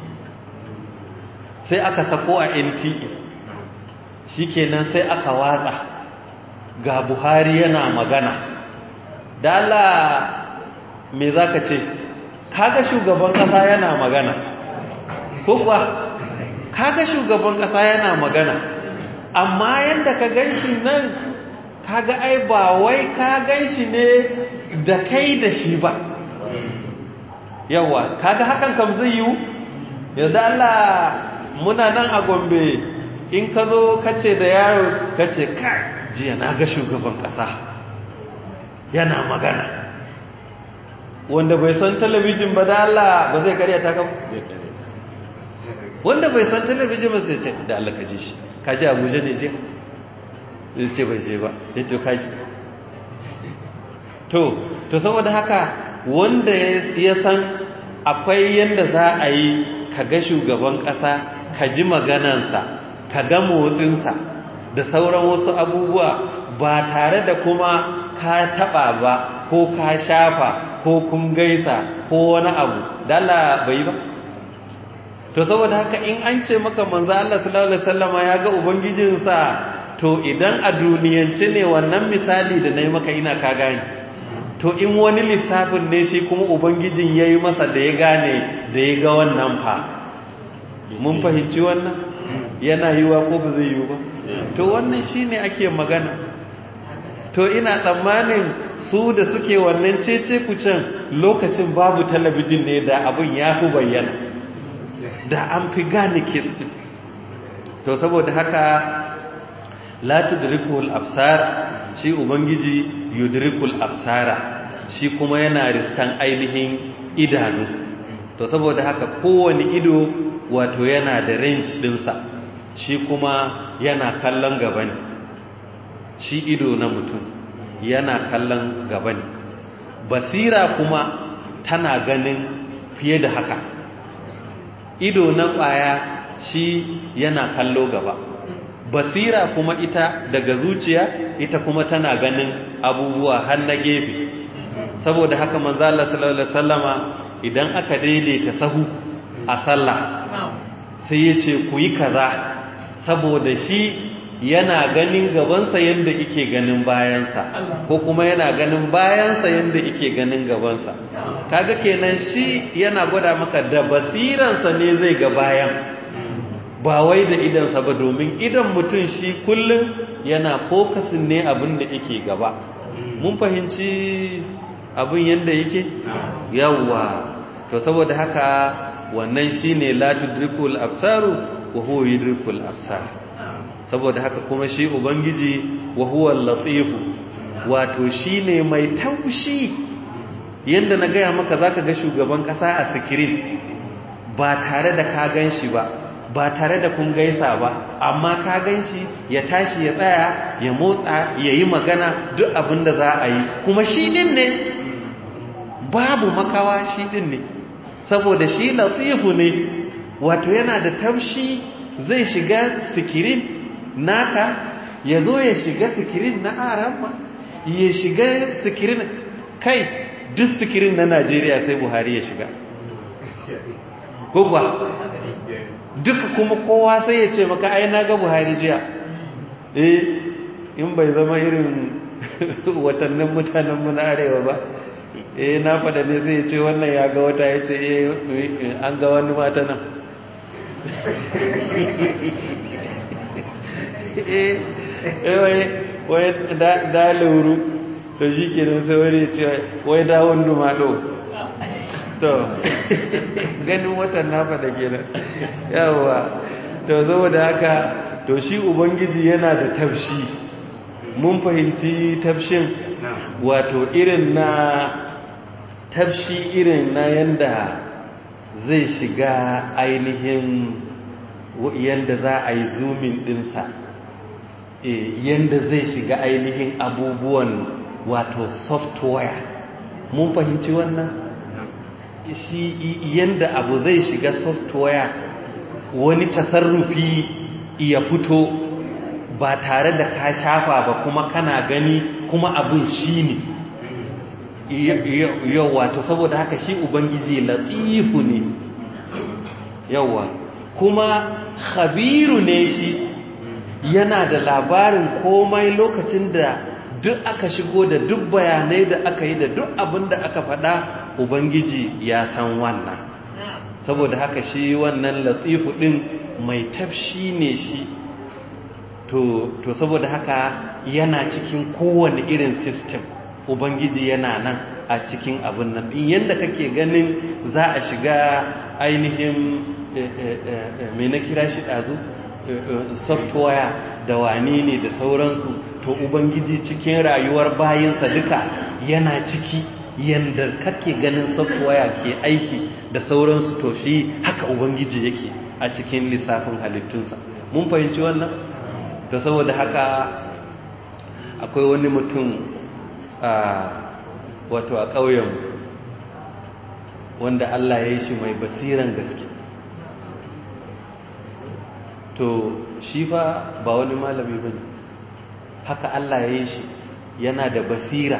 sai aka sako a nta shikenan sai aka watsa ga buhari yana magana dala me za ka ce kaga shugaban ƙasa yana magana ko kuwa kaga shugaban ƙasa yana magana amma yadda ka gan shi nan kaga ai ba wai ka gan shi ne da kai da shi ba yawa kaga hakan kam zai yiwu yadda Allah muna nan a gombe in ka zo kace da yaro kace kai jiya na ga shugaban ƙasa yana magana wanda bai san talabijin ba da Allah ba zai karya ta kan wanda bai san talabijin ba sai ce da Allah ka ji shi ka ji abuja ne je zai ce bai je ba ya to kaji to to saboda haka wanda ya san akwai yanda za a yi ka ga shugaban ƙasa ka ji maganansa ka ga motsinsa da sauran wasu abubuwa ba tare da kuma ka taɓa ba ko ka shafa ko kun gaisa ko wani abu dala bai ba to saboda haka in an ce maka manzo Allah sallallahu alaihi wasallama ya ga ubangijinsa to idan a duniyance ne wannan misali da nayi maka ina ka gane to in wani lissafin ne shi kuma ubangijin yayi masa da ya gane da ya ga wannan fa mun fahimci wannan yana yiwa ko ba zai yiwu ba to wannan shine ake magana to ina tsammanin su da suke wannan cece kucin lokacin babu talabijin ne da abin ya fi bayyana da an fi gane kes ɗin to saboda haka la tudrikul absar shi ubangiji yudrikul absara shi kuma yana riskan ainihin idanu to saboda haka kowane ido wato yana da range ɗinsa shi kuma yana kallon gaba ne shi ido na mutum yana kallon gaba ne basira kuma tana ganin fiye da haka ido na ƙwaya shi yana kallo gaba basira kuma ita daga zuciya ita kuma tana ganin abubuwa har na gefe saboda haka manzo Allah sallallahu alaihi wasallama idan aka daidaita sahu a sallah sai ya ce ku yi kaza saboda shi yana ganin gabansa yadda ike ganin bayansa ko kuma yana ganin bayansa yadda ike ganin gabansa kaga kenan shi yana gwada maka da basiransa ne zai ga bayan ba wai da idansa ba domin idan mutum shi kullum yana fokasin ne abin da yake gaba mun fahimci abin yadda yake yawwa to saboda haka wannan shine la tudrikul absaru wa huwa yudrikul absar saboda haka kuma shi ubangiji wa huwa latifu wato shine mai taushi yanda na gaya maka zaka ga shugaban kasa a sikirin ba tare da ka ganshi ba ba tare da kun gaisa ba amma ka ganshi ya tashi ya tsaya ya motsa ya yi magana duk abin da za a yi kuma shi din ne babu makawa shi din ne saboda shi latifu ne wato yana da taushi zai shiga sikirin naka ya zo ya shiga sikirin na arama ya shiga sikirin kai duk sikirin na najeriya sai buhari ya shiga gugwa duka kuma kowa sai ya ce maka ai na ga buhari jiya eh in bai zama irin watannin mutanenmu na arewa ba eh na fada ne zai ce wannan ya ga wata ya ce eh an ga wani mata nan eh wai da lauru to shi ke nan sai wani ce wai da wani maɗo to ganin watan na fada ke nan yawa to zo da haka to shi ubangiji yana da tafshi mun fahimci tafshin wato irin na tafshi irin na yanda zai shiga ainihin yanda za a yi zoomin dinsa yanda zai shiga ainihin abubuwan wato software mun fahimci wannan shi yanda abu zai shiga software wani tasarrufi ya fito ba tare da ka shafa ba kuma kana gani kuma abin shi ne yawa to saboda haka shi ubangiji latifu ne yawa kuma khabiru ne shi yana da labarin komai lokacin da duk aka shigo da duk bayanai da aka yi da duk abin da aka faɗa ubangiji ya san wannan saboda haka shi wannan latifu ɗin mai tafshi ne shi to, to saboda haka yana cikin kowane irin system ubangiji yana nan a cikin abin nan in yadda kake ganin za a shiga ainihin mai na kira shi ɗazu software da wane ne da sauransu to ubangiji cikin rayuwar bayinsa duka yana ciki yadda kake ganin software ke aiki da sauransu to shi haka ubangiji yake a cikin lissafin halittunsa mun fahimci wannan to saboda haka akwai wani mutum a wato a ƙauyen wanda Allah ya yi shi mai basiran gaske to shi fa ba wani malami bane haka Allah ya yi shi yana da basira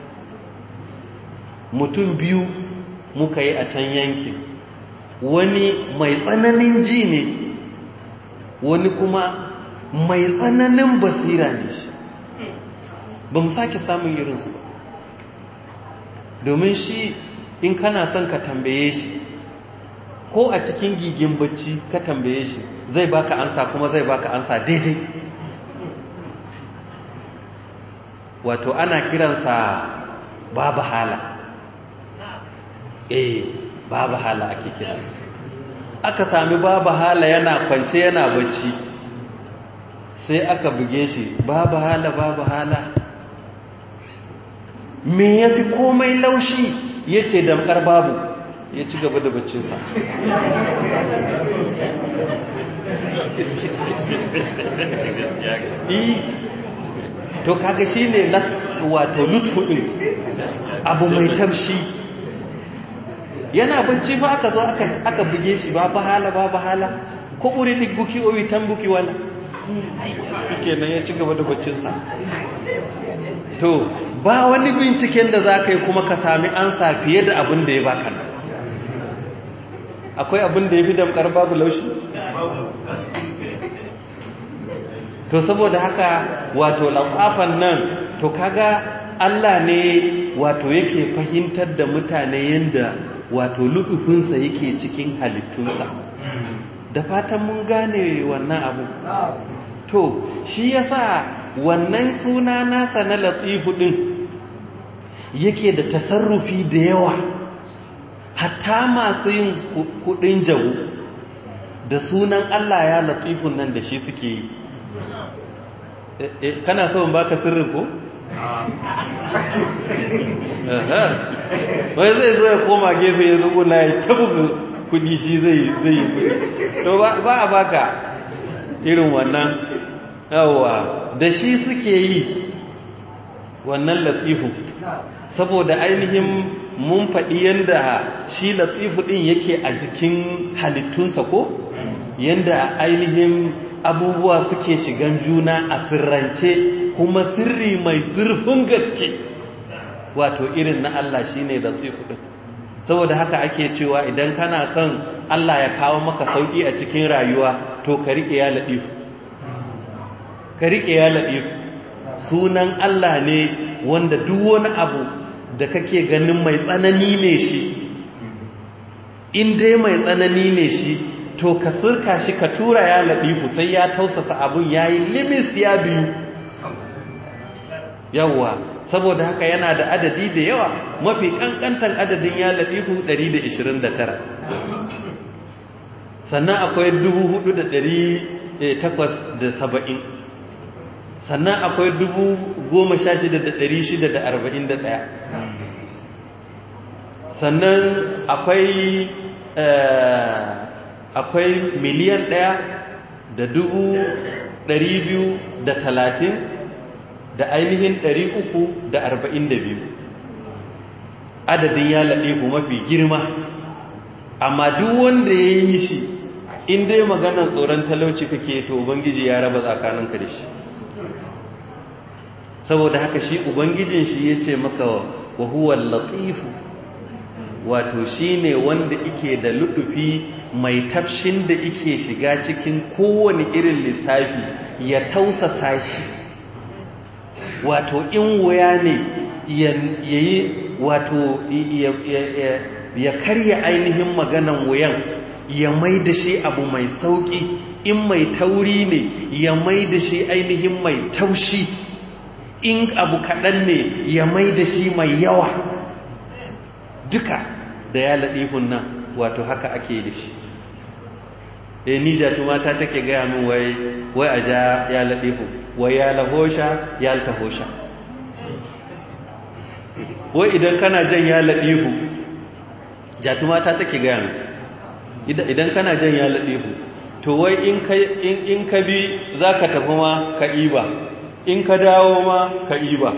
mutum biyu muka yi a can yankin wani mai tsananin ji ne wani kuma mai tsananin basira ne shi ba mu sake samun irinsu ba domin shi in kana son ka tambaye shi ko a cikin gigin bacci ka tambaye shi zai baka ansa kuma zai baka ansa daidai wato ana kiransa babu hala eh babu hala ake kiransa aka sami babu hala yana kwance yana bacci sai aka buge shi babu hala babu hala me ya fi komai laushi ya ce damkar babu ya ci gaba da baccinsa to kaga shi ne wato lutfuɗin abu mai tamshi yana bacci fa aka zo aka buge shi ba hala ba hala ko ɓuri ɗigguki owi tambuki wala suke nan ya ci gaba da baccinsa to ba wani binciken da za ka yi kuma ka sami ansa fiye da abin da ya baka nan akwai abin da ya fi damkar babu laushi to saboda haka wato lafafan nan to kaga Allah ne wato yake fahimtar da mutane yanda wato lutufinsa yake cikin halittunsa da fatan mun gane wannan abu to shi yasa wannan suna nasa na latifu din yake da tasarrufi da yawa hatta masu yin kudin jabu da sunan Allah ya latifun nan da shi suke yi kana so in baka sirrin ko wai zai zo ya koma gefe ya zubo na ya tabuga kudi shi zai zai to ba a baka irin wannan yawa da shi suke yi wannan latifu saboda ainihin mun faɗi yadda shi latifu ɗin yake a jikin halittunsa ko yadda ainihin abubuwa suke shigan juna a sirrance kuma sirri mai zurfin gaske wato irin na Allah shine latifu ɗin saboda haka ake cewa idan kana son Allah ya kawo maka sauki a cikin rayuwa to ka riƙe ya laɗifu ka riƙe ya laɗifu sunan Allah ne wanda duk wani abu da kake ganin mai tsanani ne shi in dai mai tsanani ne shi to ka sirka shi ka tura ya laɗifu sai ya tausasa abun ya yi limis ya biyu yawwa saboda haka yana da adadi da yawa mafi kankantan adadin ya laɗifu 129 sannan akwai 4,870 sannan akwai 16,641 sannan akwai akwai miliyan ɗaya da dubu ɗari biyu da talatin da ainihin ɗari uku da arba'in da biyu adadin ya laɗe ku mafi girma amma duk wanda ya yi shi in dai maganar tsoron talauci kake to ubangiji ya raba tsakaninka da shi saboda haka shi ubangijin shi ya ce maka wa huwa latifu wato shi ne wanda ike da luɗufi mai tafshin da ike shiga cikin kowane irin lissafi ya tausasa shi wato in wuya ne ya yi wato ya karya ainihin maganan wuyan ya mai da shi abu mai sauƙi in mai tauri ne ya mai da shi ainihin mai taushi in abu kaɗan ne ya mai da shi mai yawa duka da ya laɗifun nan wato haka ake da shi e ni jatumata take gaya min wai wai a ja ya laɗifu wai ya lahosha ya altahosha wai idan kana jan ya laɗifu jatumata take gaya min idan kana jan ya laɗifu to wai in ka bi za ka tafi ma ka iba in ka dawo ma ka iba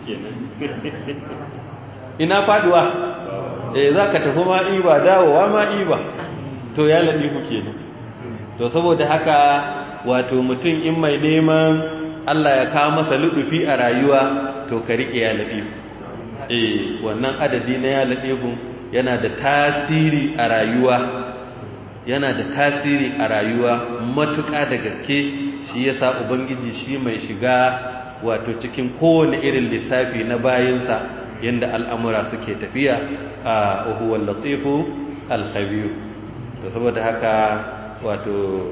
ina faduwa eh za ka tafi ma iba dawowa ma iba to ya laɗifu kenan to saboda haka wato mutum in mai neman Allah ya kawo masa luɗufi a rayuwa to ka riƙe ya laɗifu eh wannan adadi na ya laɗifu yana da tasiri a rayuwa yana da tasiri a rayuwa matuƙa da gaske shi yasa ubangiji shi mai shiga wato cikin kowane irin lissafi na bayinsa yadda al'amura suke tafiya a uhuwar latifu alkhabiyu da saboda haka wato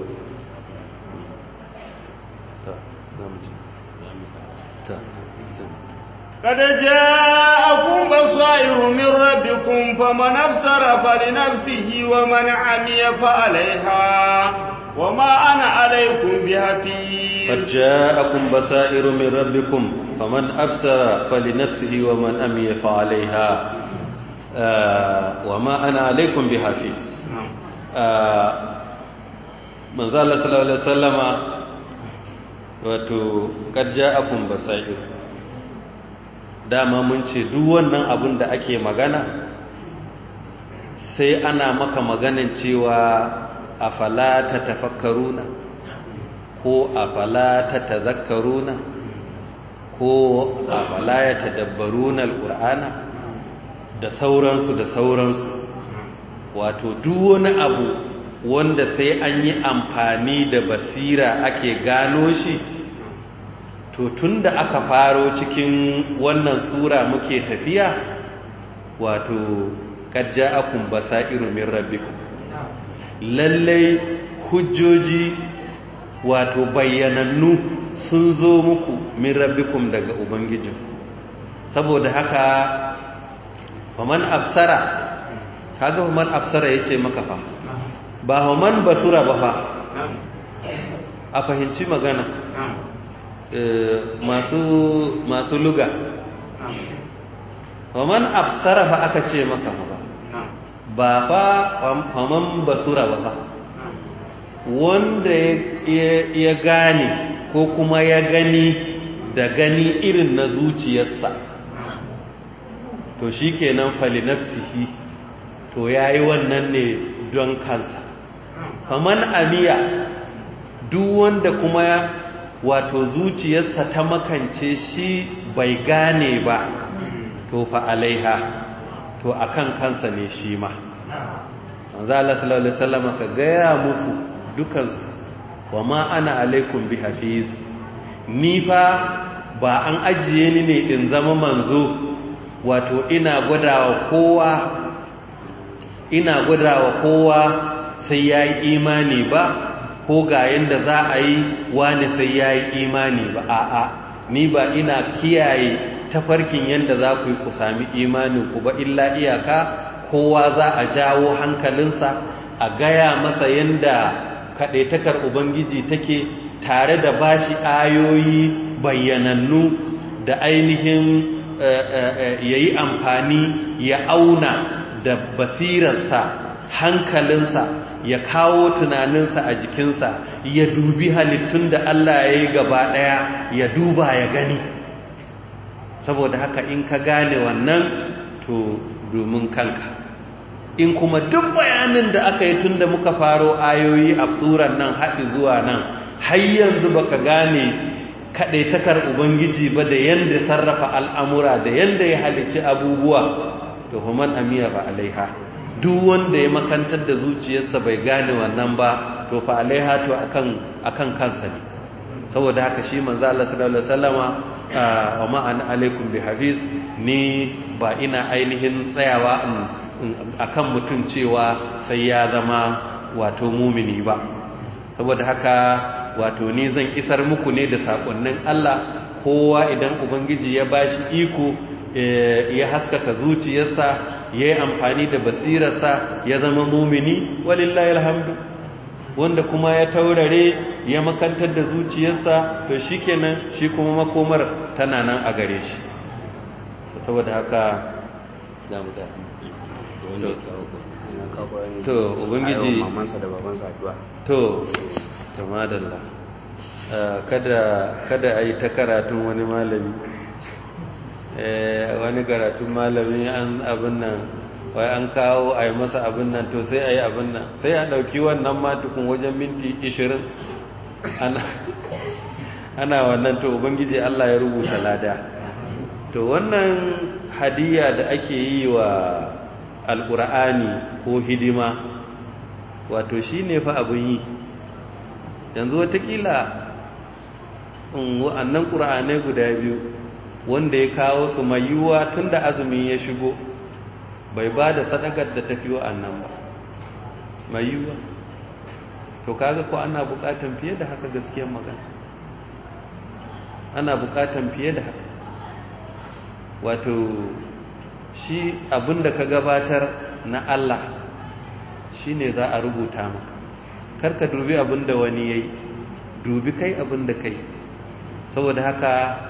قد جاءكم بصائر من ربكم فمن أبصر فلنفسه ومن عمي فعليها وما أنا عليكم بحفيظ قد جاءكم بصائر من ربكم فمن أبصر فلنفسه ومن أمي فعليها آه وما أنا عليكم بحفيظ آه من ذا الله صلى الله عليه وسلم wato kad ja'akum basair dama mun ce duk wannan abin da ake magana sai ana maka maganin cewa afala ta tafakkaruna ko afala ta tazakkaruna ko afala ya tadabbaruna alqur'ana da sauransu da sauransu wato duk wani abu wanda sai an yi amfani da basira ake gano shi to tunda aka faro cikin wannan sura muke tafiya wato qad ja'akum basairu min rabbikum lallai hujjoji wato bayyanannu sun zo muku min rabbikum daga ubangijin saboda haka faman afsara kaga faman afsara yace maka fa ba faman basura ba fa a fahimci magana masu masu luga faman afsara fa aka ce maka fa ba fa faman basura ba fa wanda ya gane ko kuma ya gani da gani irin na zuciyarsa to shi kenan falinafsihi to ya yi wannan ne don kansa faman amiya duk wanda kuma wato zuciyarsa ta makance shi bai gane ba to fa alaiha to akan kansa ne shi ma manzo Allah sallallahu alaihi wasallam ka gaya musu dukansu wa ma ana alaikum bi hafiz ni fa ba an ajiye ni ne in zama manzo wato ina gwadawa kowa ina gwadawa kowa sai yayi imani ba ko ga yanda za a yi wani sai yayi imani ba a'a ni ba ina kiyaye tafarkin yanda za ku yi ku sami imanin ku ba illa iyaka kowa za a jawo hankalinsa a gaya masa yanda kaɗaitakar Ubangiji take tare da bashi ayoyi bayyanannu da ainihin ya yi amfani ya auna da basirarsa hankalinsa ya kawo tunaninsa a jikinsa ya dubi halittun da Allah ya yi gaba ɗaya ya duba ya gani saboda haka in ka gane wannan to domin kanka in kuma duk bayanin da aka yi tun da muka faro ayoyi a tsuran nan haɗi zuwa nan har yanzu baka gane kaɗaitakar ubangiji ba da yadda sarrafa al'amura da yadda ya halicci abubuwa to human amiya ba alaiha duk wanda ya makantar da zuciyarsa bai gane wannan ba to fa alaiha to akan kansa ne saboda haka shi manzo Allah sallallahu alaihi wasallama wa ma an alaikum bi hafiz ni ba ina ainihin tsayawa akan mutum cewa sai ya zama wato mumini ba saboda haka wato ni zan isar muku ne da sakonnin Allah kowa idan ubangiji ya bashi iko ya haskaka zuciyarsa ya yi amfani da basirarsa ya zama mumini walillahi alhamdu wanda kuma ya taurare ya makantar da zuciyarsa to shikenan shi kuma makomar tana nan a gare shi saboda haka za mu to ubangiji to to madalla kada kada ayi ta karatun wani malami wani karatun malami an abin nan wai an kawo a yi masa abin nan to sai a yi abin nan sai a ɗauki wannan matukun wajen minti 20 ana wannan to ubangiji Allah ya rubuta lada to wannan hadiya da ake yi wa alƙur'ani ko hidima wato shi ne fa abin yi yanzu watakila wa'annan ƙur'anai guda biyu wanda ya kawo su mai yiwuwa tun da azumi ya shigo bai ba da sadakar da tafi wa'annan ba mai yiwuwa to kaga ko ana buƙatan fiye da haka gaskiyar magana ana buƙatan fiye da haka wato shi abinda ka gabatar na Allah shi ne za a rubuta maka karka dubi abinda wani ya yi dubi kai abinda kai saboda haka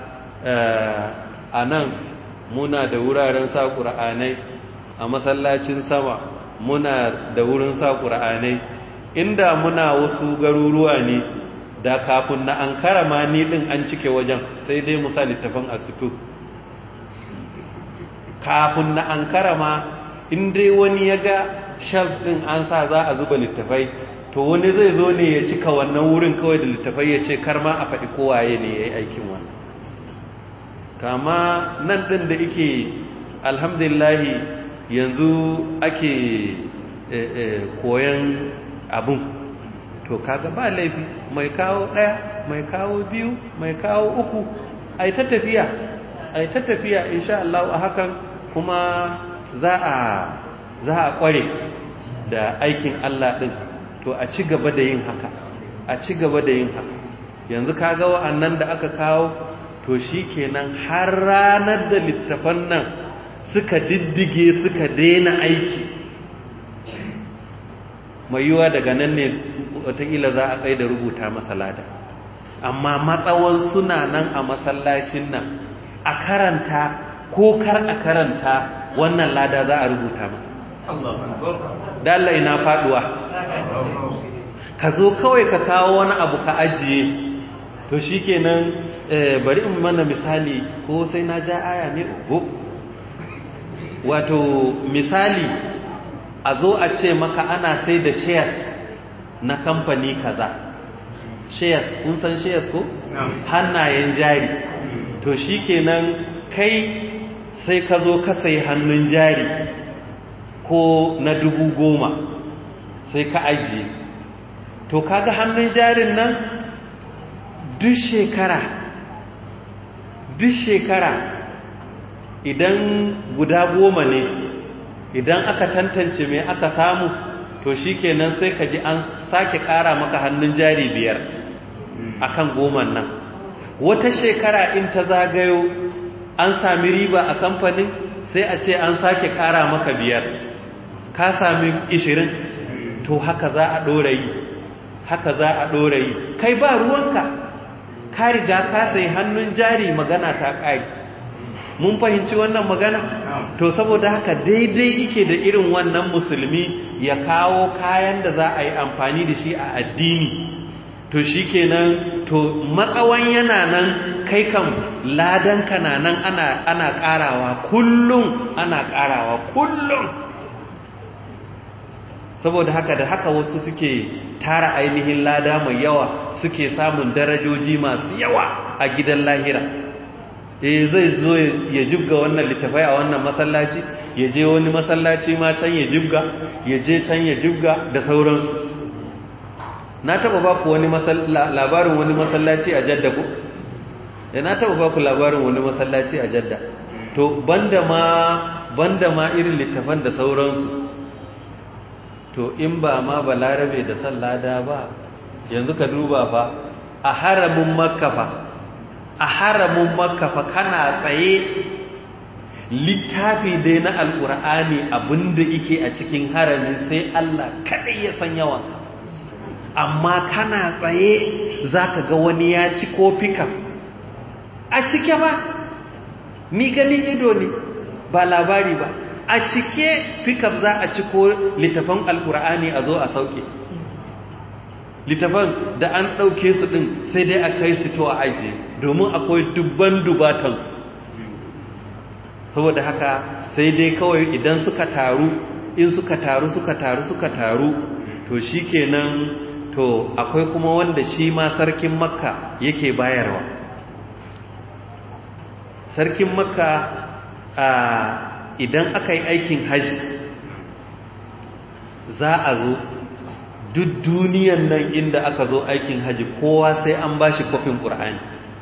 a nan muna da wuraren sa ƙura'anai a masallacin sama muna da wurin sa ƙura'anai inda muna wasu garuruwa ne da kafin na an karama ni ɗin an cike wajen sai dai musa littafin asito kafin na an karama in dai wani ya ga shelf ɗin an sa za a zuba littafai to wani zai zo ne ya cika wannan wurin kawai da littafai ya ce karma a faɗi kowaye ne ya yi aikin wannan kama nan ɗin da ike alhamdulillahi yanzu ake koyan abun to kaga ba laifi mai kawo ɗaya mai kawo biyu mai kawo uku ai ta tafiya ai ta tafiya insha Allah a hakan kuma za a za a kware da aikin Allah din to a ci gaba da yin haka a ci gaba da yin haka yanzu kaga wa'annan da aka kawo to shikenan har ranar da littafan nan suka diddige suka daina aiki mai yiwa daga nan ne wataƙila za a tsaye da rubuta masalada amma matsawan suna nan a masallacin nan a karanta ko kar a karanta wannan lada za a rubuta masa dalla ina faduwa ka zo kawai ka kawo wani abu ka ajiye to shikenan bari in mana misali ko sai na ja aya ne ko wato misali a zo a ce maka ana sai da shares na kamfani kaza shares kun san shares ko hannayen jari to shikenan kai sai ka zo ka sai hannun jari ko na dubu goma sai ka ajiye to kaga hannun jarin nan duk shekara duk shekara idan guda goma ne idan aka tantance mai aka samu to shikenan sai ka ji an sake kara maka hannun jari biyar akan goman nan wata shekara in ta zagayo an sami riba a kamfanin sai a ce an sake kara maka biyar ka sami ishirin to haka za a ɗora yi haka za a ɗora yi kai ba ruwanka ka riga ka sai hannun jari magana ta ƙari mun fahimci wannan magana to saboda haka daidai ike da irin wannan musulmi ya kawo kayan da za a yi amfani da shi a addini to shi kenan to matsawan yana nan kai kan ladanka na nan ana, ana ƙarawa kullum ana ƙarawa kullum saboda haka da haka wasu suke tara ainihin lada mai yawa suke samun darajoji masu yawa a gidan lahira eh zai zo ya jibga wannan littafai a wannan masallaci ya je wani masallaci ma can ya jibga ya je can ya jibga da sauransu na taba ba ku wani labarin wani masallaci a jadda ku eh na taba ba ku labarin wani masallaci a jadda to banda ma banda ma irin littafan da sauransu to in ba ma balarabe da sallada ba yanzu ka duba fa a haramin makka fa a haramin makka fa kana tsaye littafi dai na alkur'ani abinda yake a cikin harami sai Allah kadai ya san yawansa amma kana tsaye zaka ga wani ya ci kofika a cike ba ni ganin ido ne ba labari ba a cike fikaf za a ciko littafan alkur'ani a zo a sauke littafan da an ɗauke su ɗin sai dai a kai su to a aji domin akwai dubban dubatansu saboda haka sai dai kawai idan suka taru in suka taru suka taru suka taru to shi kenan to akwai kuma wanda shi ma sarkin makka yake bayarwa sarkin makka a idan aka yi aikin hajji za a zo duk duniyan nan inda aka zo aikin hajji kowa sai an ba shi kofin ƙur'ani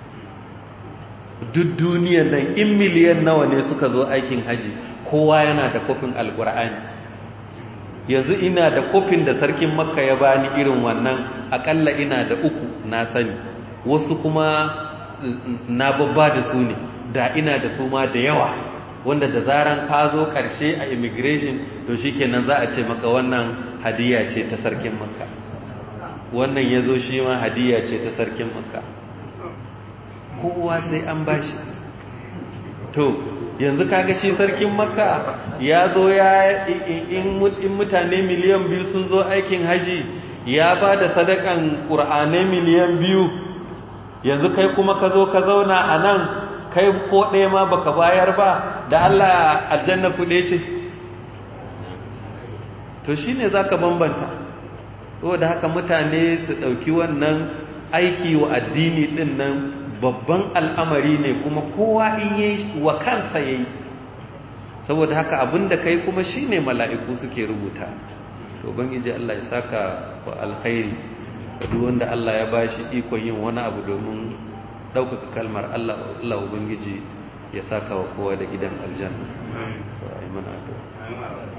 duk duniyan nan in miliyan nawa ne suka zo aikin hajji kowa yana da kofin alƙur'ani yanzu ina da kofin da sarkin makka ya bani irin wannan akalla ina da uku na sani wasu kuma na babba da su ne da ina da su ma da yawa wanda da zaran ka zo ƙarshe a immigration to shikenan za a ce maka wannan hadiya ce ta sarkin makka wannan ya zo shi ma hadiya ce ta sarkin makka kowa sai an bashi to yanzu kaga shi sarkin makka ya zo ya in mutane miliyan biyu sun zo aikin haji ya ba da sadakan ƙur'anai miliyan biyu yanzu kai kuma ka zo ka zauna a nan kai ko ɗaya ma baka bayar ba da Allah aljanna kuɗe ce to shi ne za ka bambanta da haka mutane su ɗauki wannan aiki wa addini ɗin nan babban al'amari ne kuma kowa in yi wa kansa ya yi saboda haka abinda kai kuma shi ne mala'iku suke rubuta to bangiji Allah ya saka wa alkhairi duk wanda Allah ya bashi ikon yin wani abu domin ɗaukaka kalmar Allah Allah ubangiji ya saka wa kowa da gidan aljanna to ayi mana addu'a